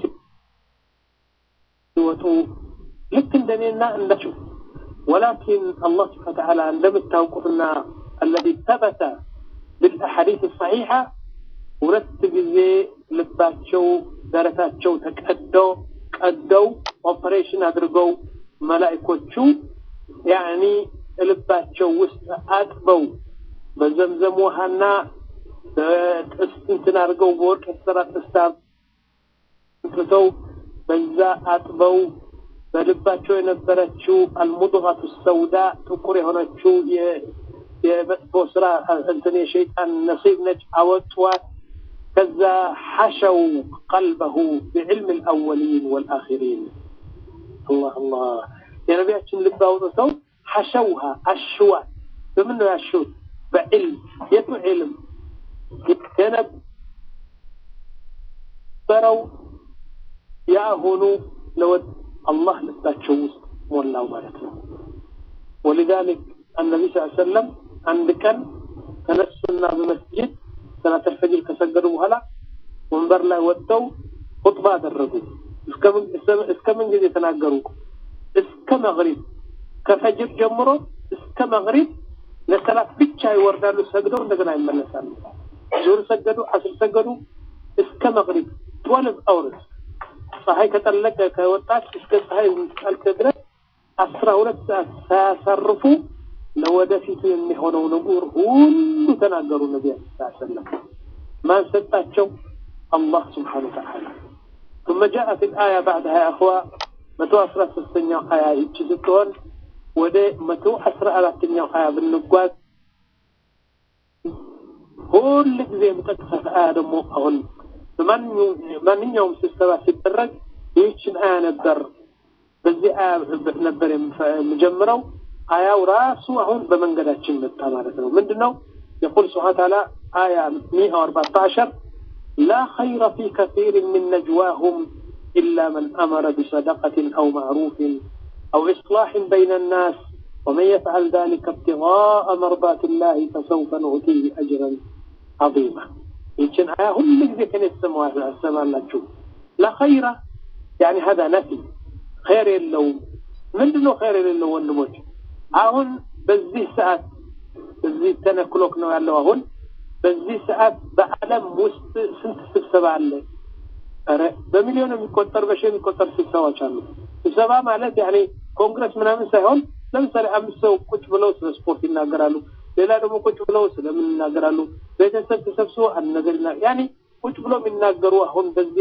ሲወጡ ልክ እንደኔና እንዳችሁ ወላኪን አላህ ስብሐ ተዓላ እንደምታውቁትና አለዚ ተበተ ብልአሐዲስ ሰሒሓ ሁለት ጊዜ ልባቸው ደረታቸው ተቀደው ቀደው ኦፐሬሽን አድርገው መላኢኮቹ ያኒ ልባቸው ውስጥ አጥበው በዘምዘም ውሃና በጥስት እንትን አድርገው በወርቅ የተሰራ ጥስት አምጥተው በዛ አጥበው በልባቸው የነበረችው አልሙድጋቱ ሰውዳ ጥቁር የሆነችው የመጥፎ ስራ እንትን የሸይጣን ነሲብ ነጭ አወጧት። ከዛ ሐሸው ቀልበሁ ቢዕልም ልአወሊን ወልአኺሪን አላህ አላህ የነቢያችን ልብ አውጥተው ሐሸውሃ አሽዋት በምን ነው ያሹት? በዕልም የቱ ዕልም የነበረው የአሁኑ ለወድ አላህ ልባቸው ውስጥ ሞላው ማለት ነው። ወሊዛሊክ አነቢ ስ ሰለም አንድ ቀን ተነሱና በመስጅድ ሰላተል ፈጅር ከሰገዱ በኋላ ወንበር ላይ ወጥተው ኹጥባ አደረጉ። እስከ ምን ጊዜ ተናገሩ? እስከ መግሪብ ከፈጅር ጀምሮ እስከ መግሪብ ለሰላት ብቻ ይወርዳሉ፣ ሰግደው እንደገና ይመለሳሉ። ዙር ሰገዱ፣ አስር ሰገዱ፣ እስከ መግሪብ ትወልቭ አውርስ ፀሐይ ከጠለቀ ከወጣች እስከ ፀሐይ ጠልቅ ድረስ አስራ ሁለት ሰዓት ሳያሳርፉ ለወደፊቱ የሚሆነው ንጉር ሁሉ ተናገሩ። ነቢ ሰለም ማን ሰጣቸው? አላህ ስብሓነ ወተዓላ ثم جاءت الآية بعدها يا أخوة መቶ አስራ ሶስተኛው ሀያ ይቺ ስትሆን ወደ መቶ አስራ አራተኛው ሀያ ብንጓዝ ሁል ጊዜ የምጠቅሳት አያ ደግሞ አሁን በማንኛውም ስብሰባ ሲደረግ ይህችን አያ ነበር በዚህ አያ ነበር የምጀምረው። አያው ራሱ አሁን በመንገዳችን መጣ ማለት ነው። ምንድን ነው? የቁል ስብሓነ ተዓላ አያ ሚአ አርባዕተ ዐሸር ላ ኸይረ ፊ ከሲር ምን ነጅዋሁም ኢላ መን አመረ ቢሰደቀት አው ማዕሩፍን አው ኢስላሕን በይነ ናስ ወመን የፍዐል ዛሊከ ibtiغاء መርዳት ላህ ፈሰውፈ ኑዕቲህ አጅረን ዐዚማ። ይችን አያ ሁሉ ጊዜ ከኔ ትሰማላችሁ። ላ ኸይረ ያኒ ሀዛ ነፊ ኸይር የለውም። ምንድን ነው ኸይር የሌለው ወንድሞች? አሁን በዚህ ሰዓት በዚህ ተነክሎክ ነው ያለው። አሁን በዚህ ሰዓት በዓለም ውስጥ ስንት ስብሰባ አለ? ኧረ በሚሊዮን የሚቆጠር በሺ የሚቆጠር ስብሰባዎች አሉ። ስብሰባ ማለት ያኔ ኮንግረስ ምናምን ሳይሆን ለምሳሌ አምስት ሰው ቁጭ ብለው ስለ ስፖርት ይናገራሉ። ሌላ ደግሞ ቁጭ ብለው ስለምን ይናገራሉ። ቤተሰብ ተሰብስቦ አንድ ነገር ይና ያኔ ቁጭ ብለው የሚናገሩ አሁን በዚህ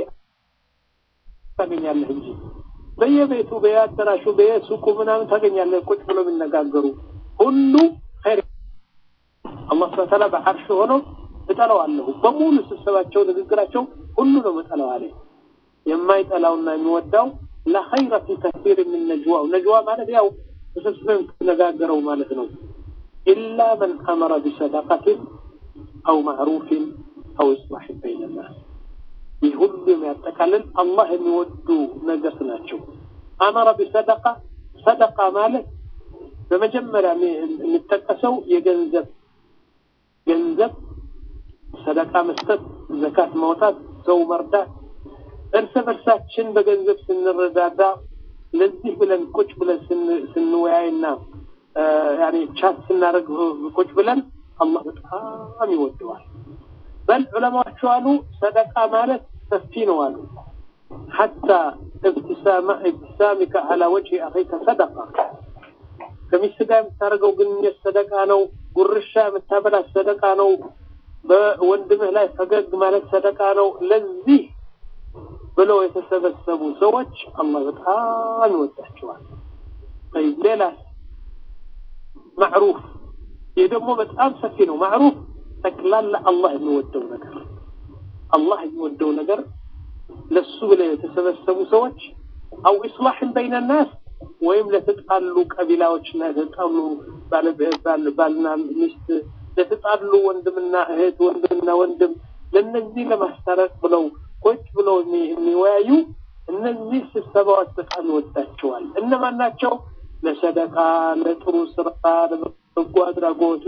ታገኛለህ እንጂ በየቤቱ በየአዳራሹ በየሱቁ ምናምን ታገኛለህ ቁጭ ብለው የሚነጋገሩ ሁሉ ኸይር አላህ ስብሐ ተዓላ በዓርሽ ሆኖ እጠላዋለሁ በሙሉ ስብሰባቸው ንግግራቸው ሁሉ ነው እጠላው አለ። የማይጠላውና የሚወዳው ለኸይረ ፊ ከሲር ምን ነጅዋው ነጅዋ ማለት ያው ተሰብስበን የምትነጋገረው ማለት ነው። ኢላ መን አመረ ቢሰደቀትን አው ማዕሩፍን አው ኢስላሕን በይነ ናስ ይህ ሁሉ የሚያጠቃልል አላህ የሚወዱ ነገር ናቸው። አመረ ቢሰደቃ ሰደቃ ማለት በመጀመሪያ የሚጠቀሰው የገንዘብ ገንዘብ ሰደቃ መስጠት፣ ዘካት ማውጣት፣ ሰው መርዳት፣ እርስ በርሳችን በገንዘብ ስንረዳዳ ለዚህ ብለን ቁጭ ብለን ስንወያይና ያኔ ቻት ስናደርግ ቁጭ ብለን አላህ በጣም ይወደዋል። በል ዑለማዎቹ አሉ ሰደቃ ማለት ሰፊ ነው አሉ። ሐታ ኢብትሳሚከ አላ ወጅሂ አኺከ ሰደቃ ከሚስት ጋር የምታደርገው ግንኙነት ሰደቃ ነው። ጉርሻ የምታበላት ሰደቃ ነው። በወንድምህ ላይ ፈገግ ማለት ሰደቃ ነው። ለዚህ ብለው የተሰበሰቡ ሰዎች አላህ በጣም ይወዳቸዋል። ሌላስ ማዕሩፍ፣ ይህ ደግሞ በጣም ሰፊ ነው። ማዕሩፍ ጠቅላላ አላህ የሚወደው ነገር አላህ የሚወደው ነገር ለሱ ብለው የተሰበሰቡ ሰዎች አው ኢስላሕን በይነ ናስ ወይም ለተጣሉ ቀቢላዎችና ለተጣሉ ባልና ሚስት ለተጣሉ ወንድምና እህት ወንድምና ወንድም ለነዚህ ለማስታረቅ ብለው ቁጭ ብለው የሚወያዩ እነዚህ ስብሰባዎች በጣም ይወዳቸዋል። እነማን ናቸው? ለሰደቃ፣ ለጥሩ ስራ፣ ለበጎ አድራጎት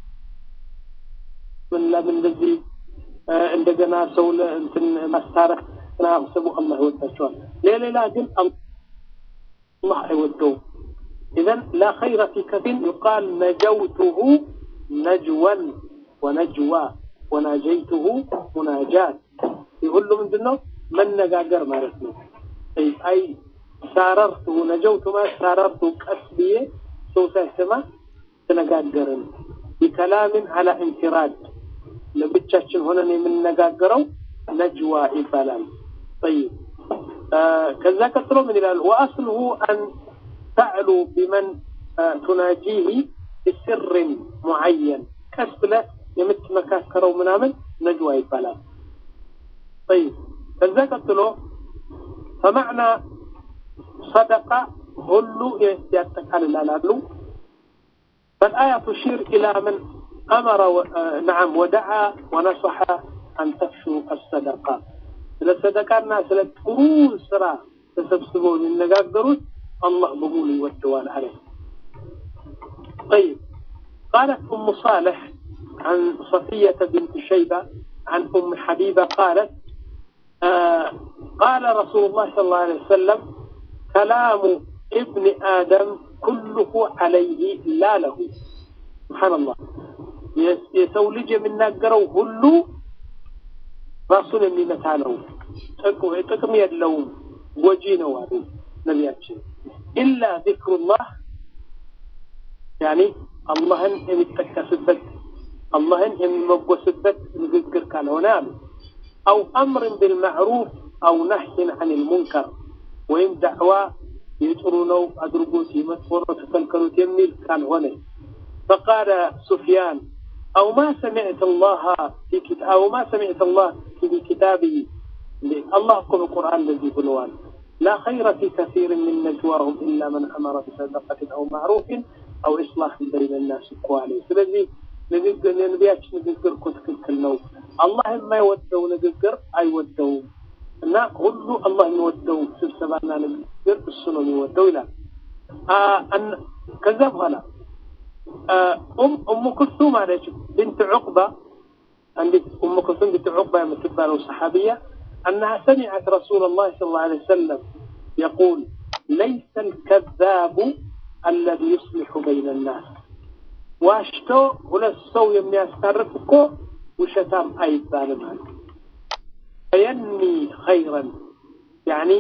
ምን ለምን እንደዚህ እንደገና ሰው እንትን ማስታረቅ ስቡ አላህ ይወዳቸዋል። ለሌላ ግን አላህ አይወደውም። ኢዘን ላ ኸይረ ፊ ከፊን ዩቃል ነጀውቱሁ ነጅወን ወነጅዋ ወናጀይቱሁ ሙናጃት። ይህ ሁሉ ምንድን ነው? መነጋገር ማለት ነው። አይ ሳረርቱሁ ነጀውቱ ማለት ሳረርቱ ቀስ ብዬ ሰው ሳይሰማ ተነጋገርን። ቢከላምን አላ ኢንፊራድ ለብቻችን ሆነን የምንነጋገረው ነጅዋ ይባላል። ጠይብ ከዛ ቀጥሎ ምን ይላል? ወአስልሁ አን ተዕሉ ቢመን ቱናጂህ ቢስርን ሙዓየን ቀስ ብለህ የምትመካከረው ምናምን ነጅዋ ይባላል። ጠይብ ከዛ ቀጥሎ ፈማዕና ሰደቃ ሁሉ ያጠቃልላል አሉ። فالآية تشير إلى من أمر و... نعم ودعا ونصح أن تفشوا الصدقة ስለ ሰደቃና ስለ ጥሩ ስራ ተሰብስበው የሚነጋገሩት አላህ በሙሉ ይወደዋል አለ طيب قالت أم صالح عن صفية بنت شيبة عن أم حبيبة قالت آه قال رسول الله صلى الله عليه وسلم كلام ابن آدم كله عليه لا له سبحان الله የሰው ልጅ የሚናገረው ሁሉ ራሱን የሚመታ ነው ጥቅም የለውም ጎጂ ነው አሉ ነቢያችን ኢላ ዚክሩላህ ያኒ አላህን የሚጠቀስበት አላህን የሚመጎስበት ንግግር ካልሆነ አሉ አው አምርን ቢልማዕሩፍ አው ነህይን አን ልሙንከር ወይም ዳዕዋ የጥሩ ነው አድርጉት የመጥፎ ነው ተከልከሉት የሚል ካልሆነ فقال سفيان أو ما سمعت الله في كتاب أو ما سمعت الله في كتابه الله كم القرآن الذي بلوان لا خير في كثير من نجواهم إلا من أمر بصدقة أو معروف أو إصلاح بين الناس كوالي ስለዚህ ንግግር የነቢያችን ንግግር እኮ ትክክል ነው አላህ የማይወደው ንግግር አይወደውም እና ሁሉ አላህ የሚወደው ስብሰባና ንግግር እሱ ነው የሚወደው ይላል ከዛ በኋላ أم أم كلثوم عليك بنت عقبة عندك أم كلثوم بنت عقبة يمتبها صحابية أنها سمعت رسول الله صلى الله عليه وسلم يقول ليس الكذاب الذي يصلح بين الناس واشتو ولا السو يمي أسترفكو وشتام أي بالمان فينمي خيرا يعني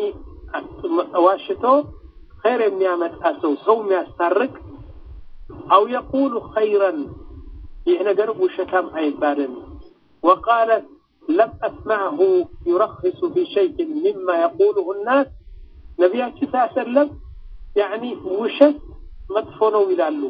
واشتو خير يمي أمت سو يمي أسترك أو يقول خيرا يهنا وشتام أي بالن وقالت لم أسمعه يرخص في شيء مما يقوله الناس نبيات صلى الله عليه وسلم يعني وشت مدفونو ይላሉ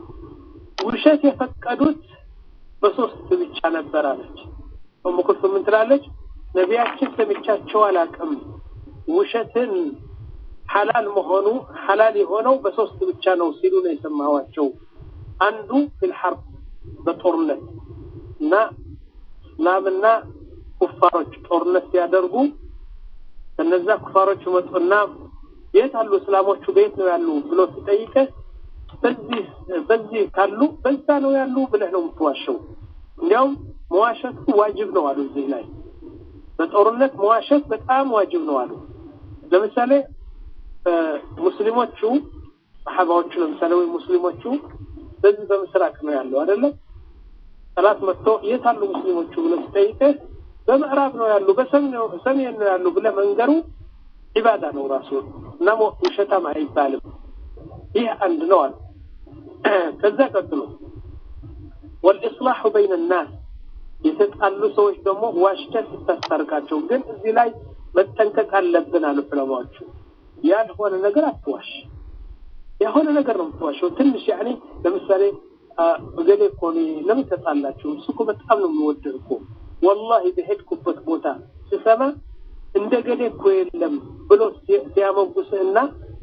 ውሸት የፈቀዱት በሶስት ብቻ ነበር አለች ኡሙ ኩልሱም ምን ትላለች ነቢያችን ሰምቻቸው አላቅም ውሸትን ሐላል መሆኑ ሐላል የሆነው በሶስት ብቻ ነው ሲሉ ነው የሰማኋቸው አንዱ ፊልሐርብ በጦርነት እና እስላምና ኩፋሮች ጦርነት ሲያደርጉ እነዛ ኩፋሮች መጡና የት አሉ እስላሞቹ ቤት ነው ያሉ ብሎ ሲጠይቅህ በዚህ በዚህ ካሉ በዛ ነው ያሉ ብለህ ነው የምትዋሸው እንዲያውም መዋሸቱ ዋጅብ ነው አሉ እዚህ ላይ በጦርነት መዋሸት በጣም ዋጅብ ነው አሉ ለምሳሌ ሙስሊሞቹ ሰሓባዎቹ ለምሳሌ ወይ ሙስሊሞቹ በዚህ በምስራቅ ነው ያለው አይደለም ጠላት መጥቶ የት አሉ ሙስሊሞቹ ብሎ ሲጠይቅህ በምዕራብ ነው ያሉ በሰሜን ነው ያሉ ብለ መንገሩ ዒባዳ ነው ራሱ እና ውሸታም አይባልም ይህ አንድ ነው አለ ከዛ ቀጥሎ ወልኢስላሑ በይን ናስ የተጣሉ ሰዎች ደግሞ ዋሽተህ ስታስታርቃቸው ግን እዚህ ላይ መጠንቀቅ አለብን አሉ ዑለማዎቹ ያልሆነ ነገር አትዋሽ የሆነ ነገር ነው የምትዋሸው ትንሽ ያኔ ለምሳሌ እገሌ እኮ ለምን ተጣላችሁ እሱ እኮ በጣም ነው የሚወድህ እኮ ወላሂ በሄድኩበት ቦታ ስሰማ እንደ ገሌ እኮ የለም ብሎ ሲያመጉስህና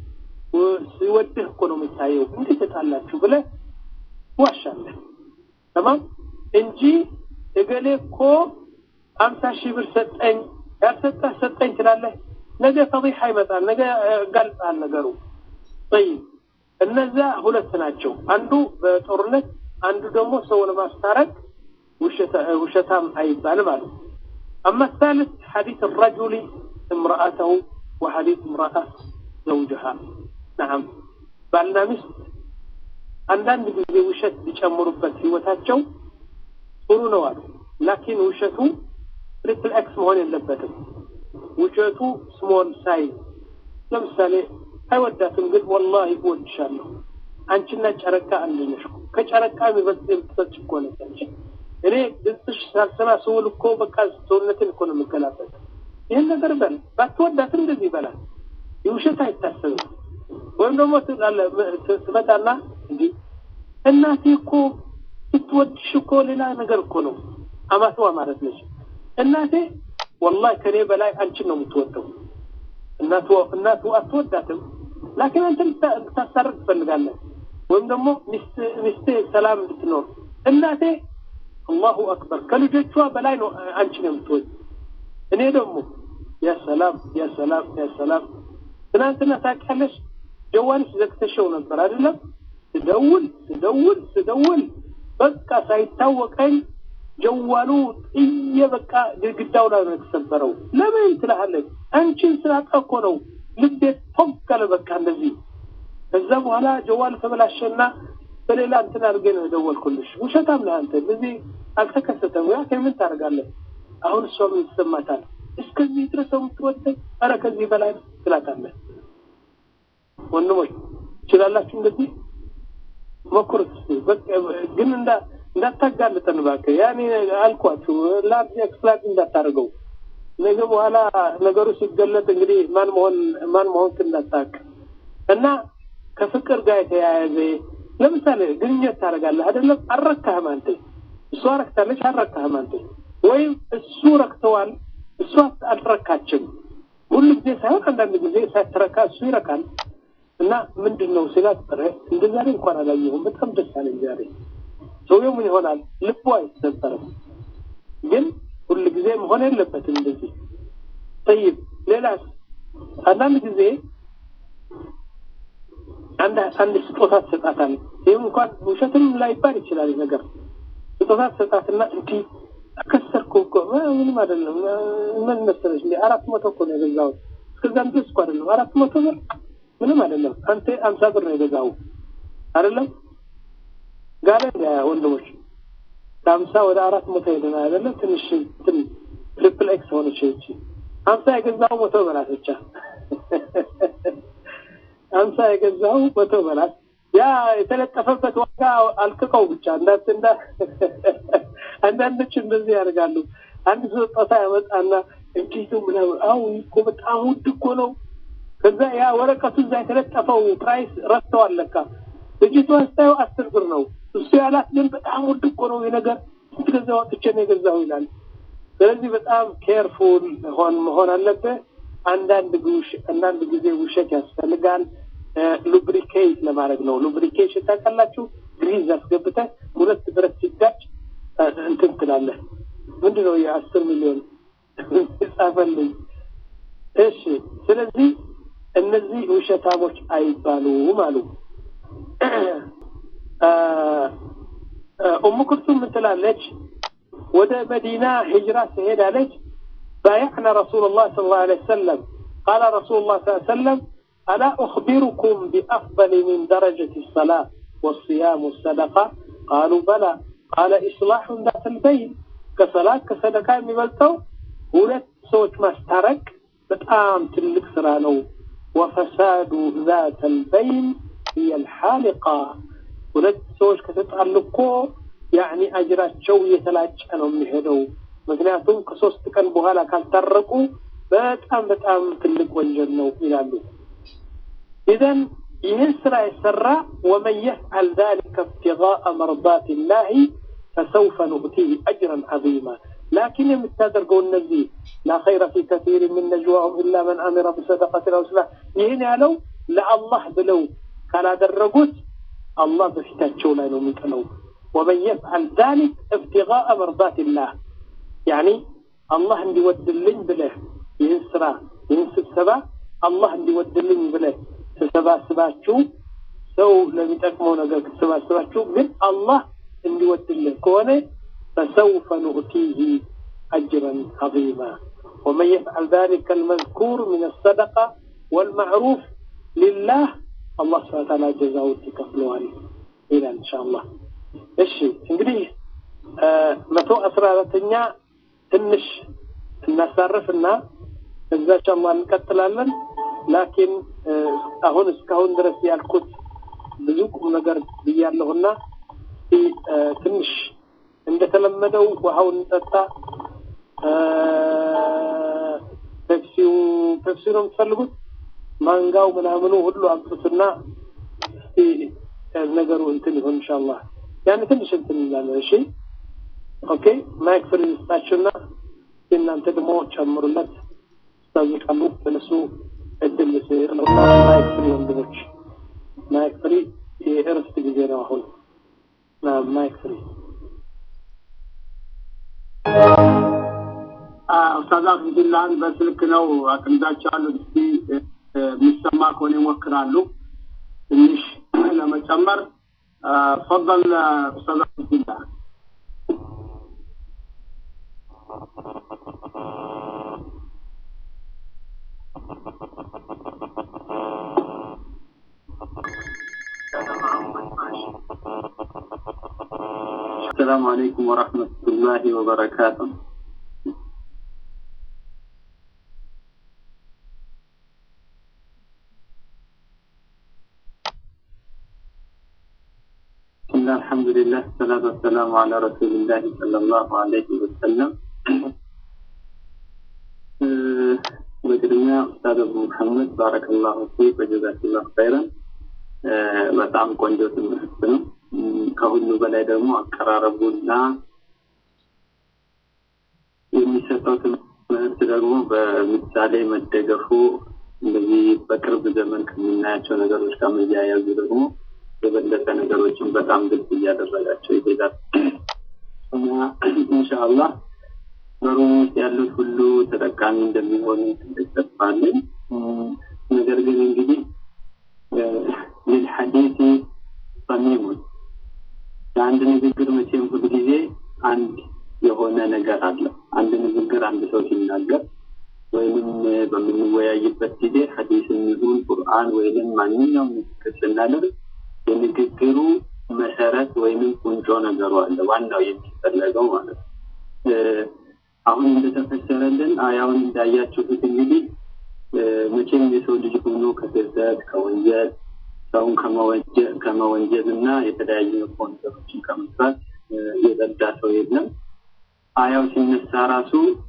ሲወድህ እኮ ነው የሚታየው እንዴት ተጣላችሁ ብለህ ዋሻለህ ተማም እንጂ እገሌ እኮ አምሳ ሺህ ብር ሰጠኝ ያልሰጠህ ሰጠኝ ትላለህ ነገ ፈዲሓ ይመጣል ነገ ጋልጣል ነገሩ ጠይብ እነዛ ሁለት ናቸው አንዱ በጦርነት አንዱ ደግሞ ሰው ለማስታረቅ ውሸታም አይባልም አሉ أما الثالث حديث الرجل امرأته وحديث امرأة زوجها نعم ባልና ሚስት አንዳንድ ጊዜ ውሸት ሊጨምሩበት ህይወታቸው ጥሩ ነው አሉ ላኪን ውሸቱ ትሪፕል ኤክስ መሆን የለበትም ውሸቱ ስሞል ሳይዝ ለምሳሌ አይወዳትም ግን ወላሂ እወድሻለሁ አንቺና ጨረቃ አንድ ነሽ ከጨረቃ የሚበልጥ የምትበልጭ እኮ ነች እኔ ድምፅሽ ሳልሰማ ስውል እኮ በቃ ሰውነትን እኮ ነው የምገላበት ይህን ነገር በል ባትወዳትም እንደዚህ ይበላል የውሸት አይታሰብም ወይም ደግሞ ትመጣና እንዲህ እናቴ እኮ ስትወድሽ እኮ ሌላ ነገር እኮ ነው አማትዋ ማለት ነች እናቴ ወላሂ ከኔ በላይ አንቺን ነው የምትወደው እናቱ እናቱ አትወዳትም ላኪን አንተ ልታስታርቅ ትፈልጋለህ ወይም ደግሞ ሚስቴ ሰላም እንድትኖር እናቴ አላሁ አክበር ከልጆቿ በላይ ነው አንቺን የምትወድ እኔ ደግሞ የሰላም የሰላም የሰላም ትናንትና ታውቂያለሽ ጀዋልሽ ዘግተሽው ነበር አይደለም ስደውል ስደውል ስደውል በቃ ሳይታወቀኝ ጀዋሉ ጥዬ በቃ ግድግዳው ላይ ነው የተሰበረው ለምን ትላለች አንቺን ስላጣ እኮ ነው ልቤ ፎገለ በቃ እንደዚህ ከዛ በኋላ ጀዋል ተበላሸና በሌላ እንትን አድርጌ ነው የደወልኩልሽ ውሸታም ነህ አንተ እንደዚህ አልተከሰተም ያ ምን ታደርጋለህ አሁን እሷ ምን ይሰማታል እስከዚህ ድረስ የምትወደኝ ኧረ ከዚህ በላይ ትላታለህ ወንድሞች ትችላላችሁ እንደዚህ ሞክሩት ግን እንዳ እንዳታጋልጠን እባክህ ያኔ አልኳችሁ ላብ ኤክስፕላት እንዳታደርገው ነገ በኋላ ነገሩ ሲገለጥ እንግዲህ ማን መሆን ማን መሆን እንዳታቅ እና ከፍቅር ጋር የተያያዘ ለምሳሌ ግንኙነት ታደርጋለህ አይደለም አልረካህም አንተ እሷ ረክታለች አልረካህም አንተ ወይም እሱ ረክተዋል እሷ አልረካችም ሁሉ ጊዜ ሳይሆን አንዳንድ ጊዜ ሳትረካ እሱ ይረካል እና ምንድን ነው ስላት እንደ ዛሬ እንኳን አላየሁም በጣም ደስ አለኝ ዛሬ ሰውየው ምን ይሆናል ልቡ አይሰበርም ግን ሁል ጊዜ መሆን የለበትም እንደዚህ ጠይብ ሌላስ አንዳንድ ጊዜ አንድ አንድ ስጦታ ትሰጣታል ይህም እንኳን ውሸትም ላይባል ይችላል ነገር ስጦታ ትሰጣትና እንዲህ አከሰርኩ እኮ ምንም አይደለም ምን መሰለሽ እንዲ አራት መቶ እኮ ነው የገዛሁት እስከዛም ድረስ እኮ አይደለም አራት መቶ ብር ምንም አይደለም አንተ አምሳ ብር ነው የገዛው አይደለም ጋለ ወንድሞች ከአምሳ ወደ አራት መቶ ሄደና አይደለም ትንሽ ትን ትሪፕል ኤክስ ሆነች እቺ አምሳ የገዛው መቶ በላት ብቻ አምሳ የገዛው መቶ በላት ያ የተለጠፈበት ዋጋ አልቅቀው ብቻ እንዳት እንዳ አንዳንዶች እንደዚህ ያደርጋሉ አንድ ስጦታ ያመጣና እንዴት ምናምን አው እኮ በጣም ውድ እኮ ነው ከዛ ያ ወረቀቱ እዛ የተለጠፈው ፕራይስ ረስተዋል ለካ ልጅቷ ስታየው አስር ብር ነው እሱ ያላት ግን በጣም ውድ እኮ ነው የነገር ስንት ገዛ ወጥቼ ነው የገዛው ይላል ስለዚህ በጣም ኬርፉል ሆን መሆን አለብህ አንዳንድ አንዳንድ ጊዜ ውሸት ያስፈልጋል ሉብሪኬት ለማድረግ ነው ሉብሪኬሽን ታውቃላችሁ ግሪዝ አስገብተህ ሁለት ብረት ሲጋጭ እንትን ትላለህ ምንድን ነው የአስር ሚሊዮን ጻፈልኝ እሺ ስለዚህ እነዚህ ውሸታሞች አይባሉም አሉ ኡሙ ኩልቱም ምን ትላለች ወደ መዲና ሂጅራ ትሄዳለች بايعنا رسول الله صلى الله عليه وسلم قال رسول الله صلى الله عليه وسلم ألا أخبركم بأفضل من درجة الصلاة والصيام والصدقة قالوا بلى قال إصلاح ذات البين كصلاة كصدقة የሚበልጠው ሁለት ሰዎች ማስታረቅ በጣም ትልቅ ስራ ነው وفساد ذات البين هي الحالقة ሁለት ሰዎች ከተጣሉ እኮ ያኒ አጅራቸው እየተላጨ ነው የሚሄደው ምክንያቱም ከሶስት ቀን በኋላ ካልታረቁ በጣም በጣም ትልቅ ወንጀል ነው ይላሉ ኢዘን ይህን ስራ የሰራ ወመን የፍዓል ذلك ابتغاء مرضات الله فسوف نؤتيه اجرا عظيما لكن የምታደርገው እነዚህ لا خير في كثير من نجواهم الا من امر بصدقه او صلاح ይህን ያለው ለአላህ ብለው ካላደረጉት አላህ በፊታቸው ላይ ነው የሚጥለው ومن يفعل ذلك ابتغاء مرضات الله يعني الله እንዲወድልኝ ብለህ ይህን ስራ ይህን ስብሰባ አላህ እንዲወድልኝ ብለህ ተሰባስባችሁ ሰው ለሚጠቅመው ነገር ተሰባስባችሁ ግን አላህ እንዲወድልህ ከሆነ فسوف نؤتيه أجرا عظيما ومن يفعل ذلك المذكور من الصدقة والمعروف لله الله سبحانه وتعالى جزاء تكفلوها إلى إن شاء الله እሺ እንግዲህ መቶ አስራ አራተኛ ትንሽ እናሳርፍና እዛ ሻማ እንቀጥላለን ላኪን አሁን እስካሁን ድረስ ያልኩት ብዙ ቁም ነገር ብያለሁና ትንሽ እንደተለመደው ውሃውን እንጠጣ ፔፕሲው ፔፕሲ ነው የምትፈልጉት ማንጋው ምናምኑ ሁሉ አምጡትና ነገሩ እንትን ይሆን ኢንሻአላህ ያን ትንሽ እንትን እንላለን እሺ ኦኬ ማይክ ፍሪ ስጣችሁና እናንተ ደግሞ ጨምሩለት ታዝቃሉ በነሱ እድል ስር ነው ማይክ ፍሪ ወንድሞች ማይክ ፍሪ የእረፍት ጊዜ ነው አሁን ማይክ ፍሪ ኡስታዝ አብዱላህን በስልክ ነው አቅንዳቸዋለሁ። እስቲ የሚሰማ ከሆነ ይሞክራሉ ትንሽ ለመጨመር ፈضل ኡስታዝ አብዱላህ السلام عليكم ورحمة الله وبركاته بسم الله الحمد لله الصلاة والسلام على رسول الله صلى الله عليه وسلم በቅድሚያ ኡስታዝ አቡ መሐመድ ባረከላሁ ፊክ ወጀዛከላሁ ኸይረን በጣም ቆንጆ ትምህርት ነው። ከሁሉ በላይ ደግሞ አቀራረቡና የሚሰጠው ትምህርት ደግሞ በምሳሌ መደገፉ እንደዚህ በቅርብ ዘመን ከምናያቸው ነገሮች ጋር መያያዙ ደግሞ የበለጠ ነገሮችን በጣም ግልጽ እያደረጋቸው ይሄዳል እና ኢንሻአላህ በሩም ውስጥ ያሉት ሁሉ ተጠቃሚ እንደሚሆኑ ትልቅ ተስፋ አለኝ። ነገር ግን እንግዲህ ልልሐዲሲ ሰሚሙን ለአንድ ንግግር መቼም ሁል ጊዜ አንድ የሆነ ነገር አለ። አንድ ንግግር አንድ ሰው ሲናገር ወይንም በምንወያይበት ጊዜ ሐዲስም ይሁን ቁርአን ወይንም ማንኛውም ንግግር ስናደርግ የንግግሩ መሰረት ወይንም ቁንጮ ነገሩ አለ፣ ዋናው የሚፈለገው ማለት ነው። አሁን እንደተፈሰረልን አያውን እንዳያችሁት እንግዲህ መቼም የሰው ልጅ ሆኖ ከስህተት ከወንጀል ሰውን ከመወንጀል እና የተለያዩ መጥፎ ነገሮችን ከመስራት የጸዳ ሰው የለም። አያው ሲነሳ ራሱ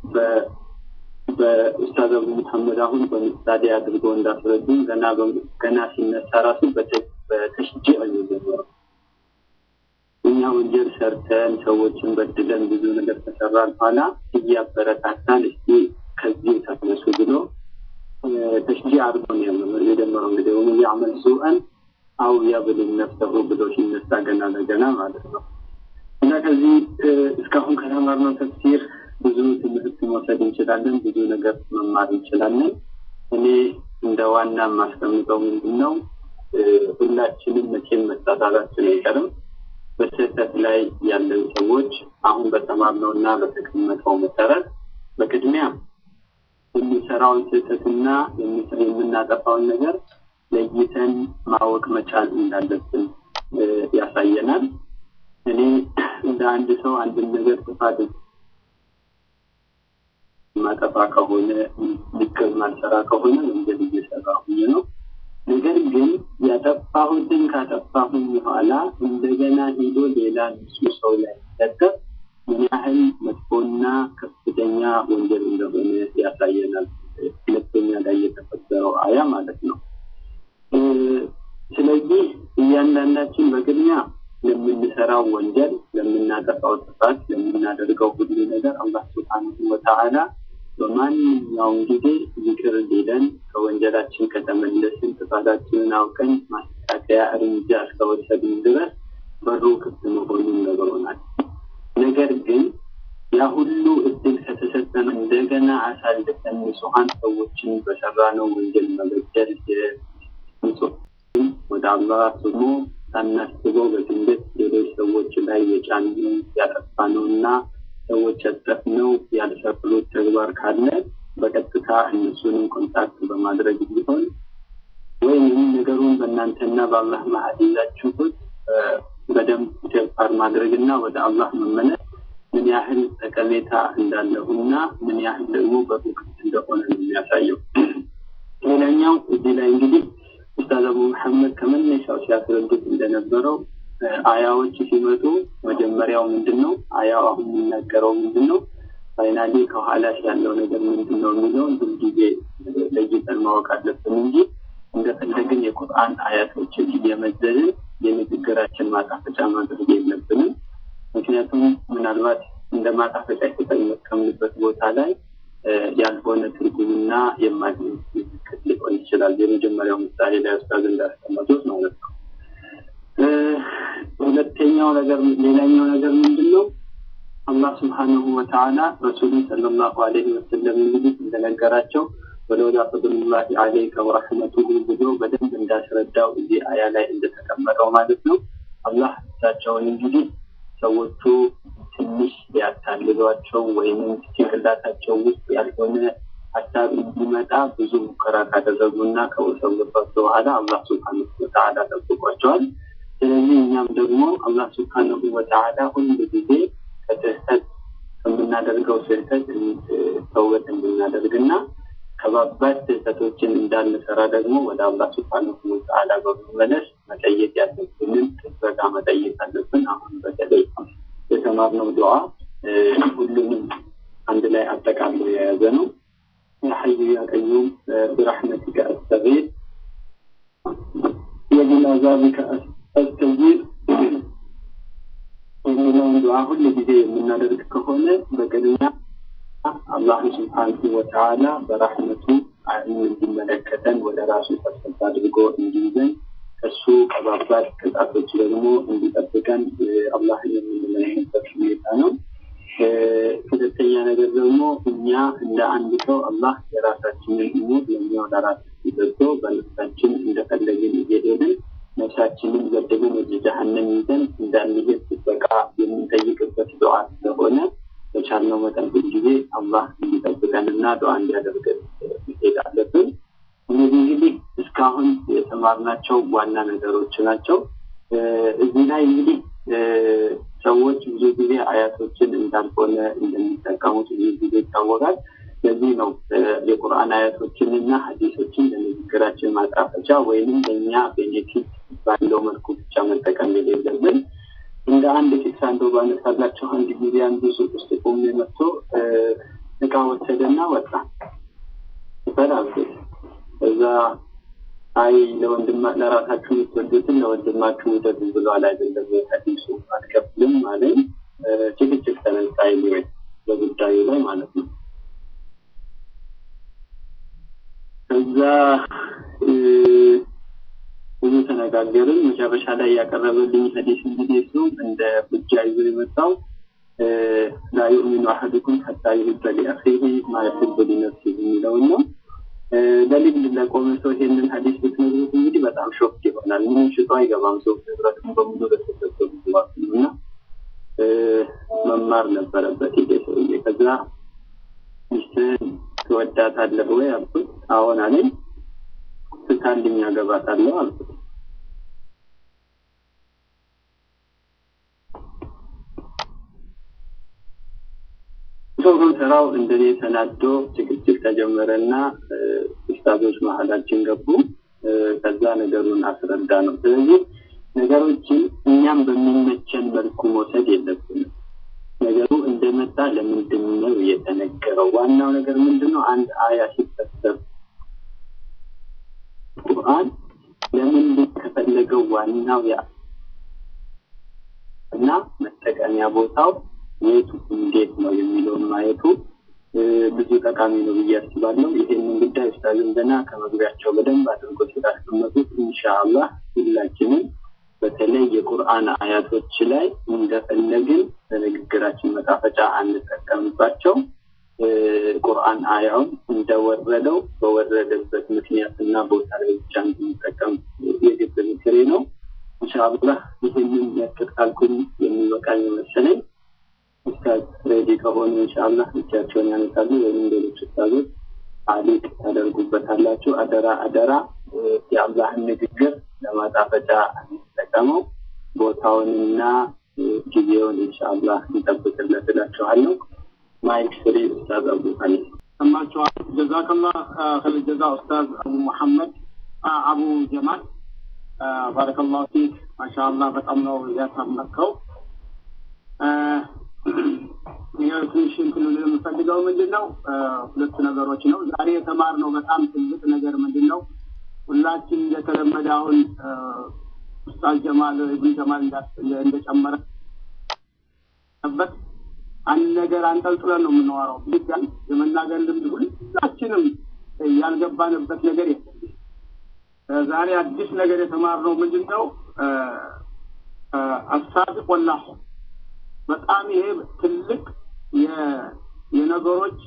በኡስታዝ አቡ መሐመድ አሁን በምሳሌ አድርጎ እንዳስረዱ ገና ገና ሲነሳ ራሱ በተሽጂዕ ነው የጀመረው። እኛ ወንጀል ሰርተን ሰዎችን በድለን ብዙ ነገር ከሰራን በኋላ እያበረታታን እስቲ ከዚህ ተነሱ ብሎ ተሽጂዕ አድርጎ ነው የጀመረው። እንግዲህ ወመን ያዕመል ሱአን አው ያብልም ነፍሰሁ ብሎ ሲነሳ ገና ለገና ማለት ነው። እና ከዚህ እስካሁን ከተማርነው ተፍሲር ብዙ ትምህርት መውሰድ እንችላለን፣ ብዙ ነገር መማር እንችላለን። እኔ እንደ ዋና የማስቀምጠው ምንድን ነው ሁላችንም መቼም መሳሳታችን አይቀርም። በስህተት ላይ ያለን ሰዎች አሁን በተማርነው እና በተቀመጠው መሰረት በቅድሚያ የሚሰራውን ስህተትና የምናጠፋውን ነገር ለይተን ማወቅ መቻል እንዳለብን ያሳየናል። እኔ እንደ አንድ ሰው አንድን ነገር ጥፋት ማጠፋ ከሆነ ልክል ማልሰራ ከሆነ ወንጀል እየሰራሁኝ ነው። ነገር ግን ያጠፋሁትን ካጠፋሁኝ በኋላ እንደገና ሄዶ ሌላ ንጹህ ሰው ላይ ሲለጠፍ ምን ያህል መጥፎና ከፍተኛ ወንጀል እንደሆነ ያሳየናል። ሁለተኛ ላይ የተፈጠረው አያ ማለት ነው። ስለዚህ እያንዳንዳችን በቅድሚያ ለምንሰራው ወንጀል፣ ለምናጠፋው ጥፋት፣ ለምናደርገው ሁሉ ነገር አላህ ሱብሓነሁ ወተዓላ በማንኛውም ጊዜ ይቅር ሊለን ከወንጀላችን ከተመለስን ጥፋታችንን አውቀን ማስተካከያ እርምጃ እስከወሰድን ድረስ በሩ ክፍት መሆኑን ነግሮናል። ነገር ግን ያ ሁሉ እድል ከተሰጠን እንደገና አሳልፈን ንጹሐን ሰዎችን በሰራነው ወንጀል መበደል ወደ አላህ ስሞ ሳናስበው በድንገት ሌሎች ሰዎች ላይ የጫንነው ያጠፋነው እና ሰዎች ያጠፍነው ያልሰሩት ተግባር ካለ በቀጥታ እነሱንም ኮንታክት በማድረግ ቢሆን ወይም ነገሩን በእናንተና በአላህ መሀል ይዛችሁት በደንብ ተግባር ማድረግና ወደ አላህ መመለስ ምን ያህል ጠቀሜታ እንዳለውና ምን ያህል ደግሞ በሩቅት እንደሆነ ነው የሚያሳየው። ሌላኛው እዚህ ላይ እንግዲህ ኡስታዝ አቡ መሐመድ ከመነሻው ሲያስረዱት እንደነበረው አያዎች ሲመጡ መጀመሪያው ምንድን ነው? አያው አሁን የሚናገረው ምንድን ነው? ፋይናሊ ከኋላሽ ያለው ነገር ምንድን ነው የሚለውን ሁልጊዜ ለይተን ማወቅ አለብን እንጂ እንደፈለግን የቁርአን አያቶችን እየመዘንን የንግግራችን ማጣፈጫ ማድረግ የለብንም። ምክንያቱም ምናልባት እንደ ማጣፈጫ የተጠቀምንበት ቦታ ላይ ያልሆነ ትርጉምና የማግኘት ምልክት ሊሆን ይችላል። የመጀመሪያው ምሳሌ ላይ ኡስታዝ እንዳስቀመጡት ማለት ነው። ሁለተኛው ነገር ሌላኛው ነገር ምንድን ነው? አላህ ስብሓንሁ ወተዓላ ረሱሉን ሰለላሁ ዐለይሂ ወሰለም እንግዲህ እንደነገራቸው ወለውላ ፈድሉላሂ ዐለይከ ወረሕመቱሁ ብሎ በደንብ እንዳስረዳው እዚህ አያ ላይ እንደተቀመጠው ማለት ነው። አላህ እሳቸውን እንግዲህ ሰዎቹ ትንሽ ሊያታልሏቸው ወይንም ጭንቅላታቸው ውስጥ ያልሆነ ሀሳብ እንዲመጣ ብዙ ሙከራ ካደረጉና ከወሰውባቸው በኋላ አላህ ስብሓንሁ ወተዓላ ጠብቋቸዋል። ስለዚህ እኛም ደግሞ አላህ ስብሓንሁ ወተዓላ ሁሉ ጊዜ ከስህተት ከምናደርገው ስህተት ተውበት እንድናደርግና ከባባድ ስህተቶችን እንዳንሰራ ደግሞ ወደ አላህ ስብሓንሁ ወተዓላ በመመለስ መጠየቅ ያለብንን ጥበቃ መጠየቅ አለብን። አሁን በተለይ የተማርነው ዱዓ ሁሉንም አንድ ላይ አጠቃሎ የያዘ ነው። ያ ሐዩ ያ ቀዩም ብረሕመቲከ አስተጊር ወሚን አዛቢከ አስተጂር የሚለውን ዱዓ ሁሉ ጊዜ የምናደርግ ከሆነ በቅድሚያ አላህ ስብሓንሁ ወተዓላ በራሕመቱ እንዲመለከተን ወደ ራሱ ሰብሰብ አድርጎ እንዲይዘን ከሱ ከባባድ ቅጣቶች ደግሞ እንዲጠብቀን አላህን የምንለምንበት ሁኔታ ነው። ሁለተኛ ነገር ደግሞ እኛ እንደ አንድ ሰው አላህ የራሳችንን እሙር ለእኛው ለራሳችን ሰጥቶ በነፍሳችን እንደፈለግን እየሄድን ነፍሳችንን ገድለን ወደ ጀሀነም ይዘን እንዳንሄድ ጥበቃ የምንጠይቅበት ዱዓ ስለሆነ በቻልነው መጠን ሁል ጊዜ አላህ እንዲጠብቀንና ዱዓ እንዲያደርገን መሄድ አለብን። እነዚህ እንግዲህ እስካሁን የተማርናቸው ዋና ነገሮች ናቸው። እዚህ ላይ እንግዲህ ሰዎች ብዙ ጊዜ አያቶችን እንዳልሆነ እንደሚጠቀሙት ብዙ ጊዜ ይታወቃል። ለዚህ ነው የቁርአን አያቶችንና ሀዲሶችን ለንግግራችን ማጣፈጫ ወይንም ለእኛ ቤኔፊት ባለው መልኩ ብቻ መጠቀም የሌለብን። እንደ አንድ ቂሳ እንደው ባነሳላቸው አንድ ጊዜ አንዱ ሱቅ ውስጥ ቆሜ መጥቶ እቃ ወሰደና ወጣ ይበላል። እዛ አይ ለወንድማ ለራሳችሁ የምትወዱትን ለወንድማችሁ ውደዱ ብሏል አይደለም ሀዲሱ አትከፍልም አለኝ። ጭቅጭቅ ተነሳ ይሊወይ በጉዳዩ ላይ ማለት ነው። ከዛ ብዙ ተነጋገርን። መጨረሻ ላይ ያቀረበልኝ ሀዲስ እንግዲህ እሱ እንደ ሁጃ ይዞ የመጣው ላ ዩእሚኑ አሐዱኩም ሐታ ዩሂበ ሊአኺሂ ማ ዩሂቡ ሊነፍሲሂ የሚለውን ነው። ለልግድ ለቆመ ሰው ይሄንን ሀዲስ ብትነግሩት እንግዲህ በጣም ሾክ ይሆናል። ምንም ሽጦ አይገባም ሰው ንብረቱን በሙሉ ለተሰጠው ግባት ነው እና መማር ነበረበት ይሄ ሰውዬ። ከዛ ሚስትህን ትወዳታለህ ወይ አልኩት። አዎን አለኝ። ስታልኝ አገባታለሁ አልኩት። ሰው ስራው እንደኔ ተናዶ ጭቅጭቅ ተጀመረና ኡስታዞች መሀላችን ገቡ። ከዛ ነገሩን አስረዳ ነው። ስለዚህ ነገሮችን እኛም በሚመቸን መልኩ መውሰድ የለብንም። ነገሩ እንደመጣ ለምንድን ነው የተነገረው? ዋናው ነገር ምንድን ነው? አንድ አያ ሲፈሰር ቁርአን ለምንድን ከፈለገው ዋናው ያ እና መጠቀሚያ ቦታው የቱ እንዴት ነው የሚለውን ማየቱ ብዙ ጠቃሚ ነው ብዬ አስባለሁ። ይህንን ጉዳይ ኡስታዝም ገና ከመግቢያቸው በደንብ አድርጎ ስላስቀመጡት ኢንሻአላህ ሁላችንም በተለይ የቁርአን አያቶች ላይ እንደፈለግን በንግግራችን መጣፈጫ አንጠቀምባቸው። ቁርአን አያውን እንደወረደው በወረደበት ምክንያትና ቦታ ላይ ብቻ እንድንጠቀም የግብ ምክሬ ነው። ኢንሻአላህ ይህንን ያክል ካልኩኝ የሚበቃኝ መሰለኝ። ኡስታዝ ሬዲ ከሆኑ ኢንሻአላህ እጃቸውን ያነሳሉ ወይም ሌሎች ኡስታዞች አሊቅ ታደርጉበታላችሁ። አደራ አደራ የአላህን ንግግር ለማጣፈጫ እንጠቀመው። ቦታውንና ጊዜውን ኢንሻአላህ እንጠብቅለት እላችኋለሁ። ማይክ ፍሪ ኡስታዝ አቡ ሀኒ ሰማችኋል። ጀዛከላ ኸይር ጀዛ ኡስታዝ አቡ መሐመድ አቡ ጀማል ባረከላሁ ፊክ። ማሻአላህ በጣም ነው ያሳመርከው። ትንሽ እንትን የምፈልገው ምንድን ነው ሁለት ነገሮች ነው። ዛሬ የተማርነው በጣም ትልቅ ነገር ምንድን ነው? ሁላችን እንደተለመደ አሁን ኡስታዝ ጀማል ኢብኑ ጀማል እንደጨመረበት አንድ ነገር አንጠልጥለን ነው የምናወራው። ቢያን የመናገር ልምድ ሁላችንም ያልገባንበት ነገር የለም። ዛሬ አዲስ ነገር የተማርነው ምንድን ነው? አሳቢቅ ወላሂ በጣም ይሄ ትልቅ የነገሮች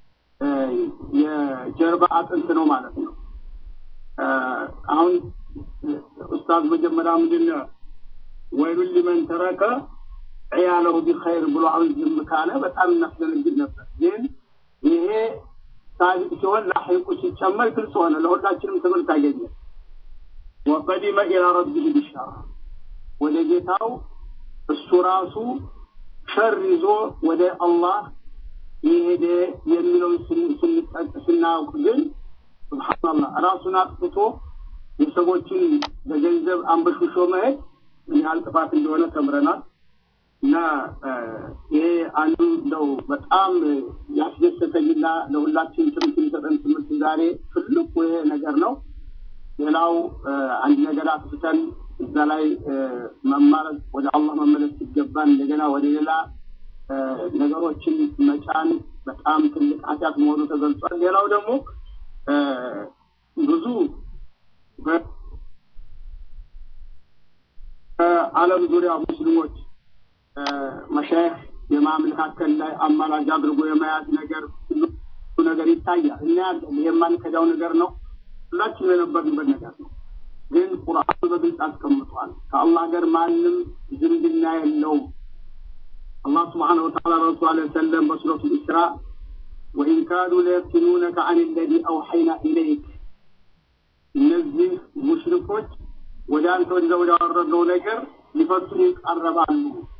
የጀርባ አጥንት ነው ማለት ነው። አሁን ኡስታዝ መጀመሪያ ምንድን ነው ወይሉን ሊመን ተረከ ዕያለሁ ቢኸይር ብሎ አሁን ዝም ካለ በጣም እናስደነግጥ ነበር። ግን ይሄ ሳቢቅ ሲሆን ላሒቁ ሲጨመር ግልጽ ሆነ፣ ለሁላችንም ትምህርት አገኘ። ወቀዲመ ኢላ ረቢህ ቢሻራ ወደ ጌታው እሱ ራሱ ሸር ይዞ ወደ አላህ የሄደ የሚለውን ስናውቅ ግን ስብሓንላህ ራሱን አጥፍቶ የሰዎችን በገንዘብ አንበሽሾ መሄድ ምን ያህል ጥፋት እንደሆነ ተምረናል። እና ይሄ አንዱ እንደው በጣም ያስደሰተኝና ለሁላችን ትምህርት የሚሰጠን ትምህርት ዛሬ ትልቁ ይሄ ነገር ነው። ሌላው አንድ ነገር አጥፍተን እዛ ላይ መማር ወደ አላህ መመለስ ሲገባን እንደገና ወደ ሌላ ነገሮችን መጫን በጣም ትልቅ ኃጢአት መሆኑ ተገልጿል። ሌላው ደግሞ ብዙ በዓለም ዙሪያ ሙስሊሞች መሻይህ የማመለካከል ላይ አማላጅ አድርጎ የመያዝ ነገር ሁሉ ነገር ይታያል። እናያለን። ይህ የማንከዳው ነገር ነው። ሁላችንም የነበርንበት ነገር ነው። ግን ቁርአኑ በግልጽ አስቀምጧል። ከአላህ ጋር ማንም ዝምድና የለውም። አላህ ስብሓነ ወተዓላ ረሱል ዐለይሂ ወሰለም በሱረቱ ኢስራ ወኢን ካዱ ለየፍቲኑነከ አን ለዚ አውሐይና ኢለይክ እነዚህ ሙሽሪኮች ወደ አንተ ወደ ወዳወረድነው ነገር ሊፈቱን ይቃረባሉ።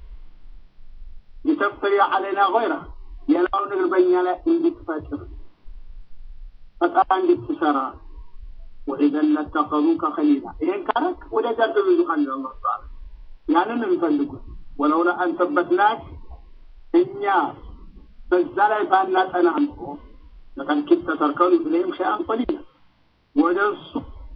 ሊተፍተሪ ዐለይና ገይረ ሌላው ነገር በእኛ ላይ እንድትፈጥር ፈጠራ እንድትሰራ ወኢዘን ለተኸዙከ ኸሊላ ይሄን ካረክ ወዳጃቸው ይዙሃል አላህ ተዓላ ያንን የሚፈልጉት ወለውላ አን ሰበትናክ እኛ በዛ ላይ ባናጠና እንኮ ለቀድ ኪድተ ተርከኑ ኢለይሂም ሸይአን ቀሊላ ወደ እሱ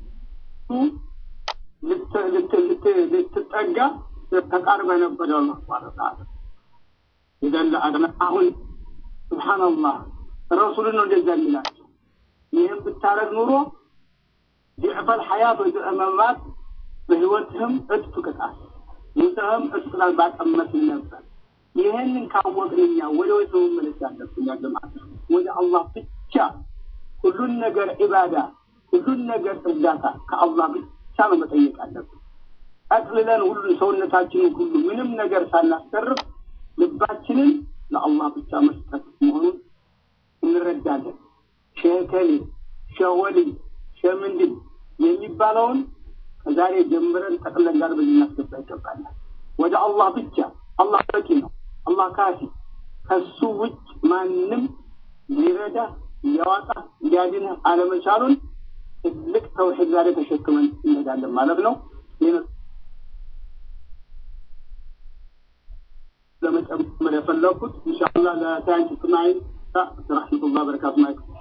ልትጠጋ ተቃርበ ነበር አላህ ሱብሓነሁ ወተዓላ ኢዘን ለአድነ አሁን ሱብሓነላህ ረሱልን ነው እንደዛ የሚላቸው ይህም ብታረግ ኑሮ ዲዕፈል ሐያት ወይ መማት በህይወትህም እጥፍ ቅጣት ሙተህም እጥፍ ቅጣት ባቀመስን ነበር። ይህንን ካወቅን እኛ ወደ ወይት መመለስ ያለብን ያገማት ወደ አላህ ብቻ ሁሉን ነገር ዒባዳ፣ ሁሉን ነገር እርዳታ ከአላህ ብቻ ነው መጠየቅ አለብን። ጠቅልለን ሁሉን ሰውነታችንን ሁሉ ምንም ነገር ሳናስቀርብ ልባችንን ለአላህ ብቻ መስጠት መሆኑን እንረዳለን። ሸከሌ ሸወሊ ሸምንድን የሚባለውን ከዛሬ ጀምረን ጠቅለን ጋር በዚህ እናስገባ ይገባናል። ወደ አላህ ብቻ አላህ በቂ ነው። አላህ ካፊ፣ ከሱ ውጭ ማንም ሊረዳ ሊያዋጣ ሊያድንህ አለመቻሉን ትልቅ ተውሒድ ዛሬ ተሸክመን እንሄዳለን ማለት ነው። ለመጨመር የፈለኩት ኢንሻአላህ ለሳይንስ ስናይ ረሕመቱላህ በረካቱ ማይክ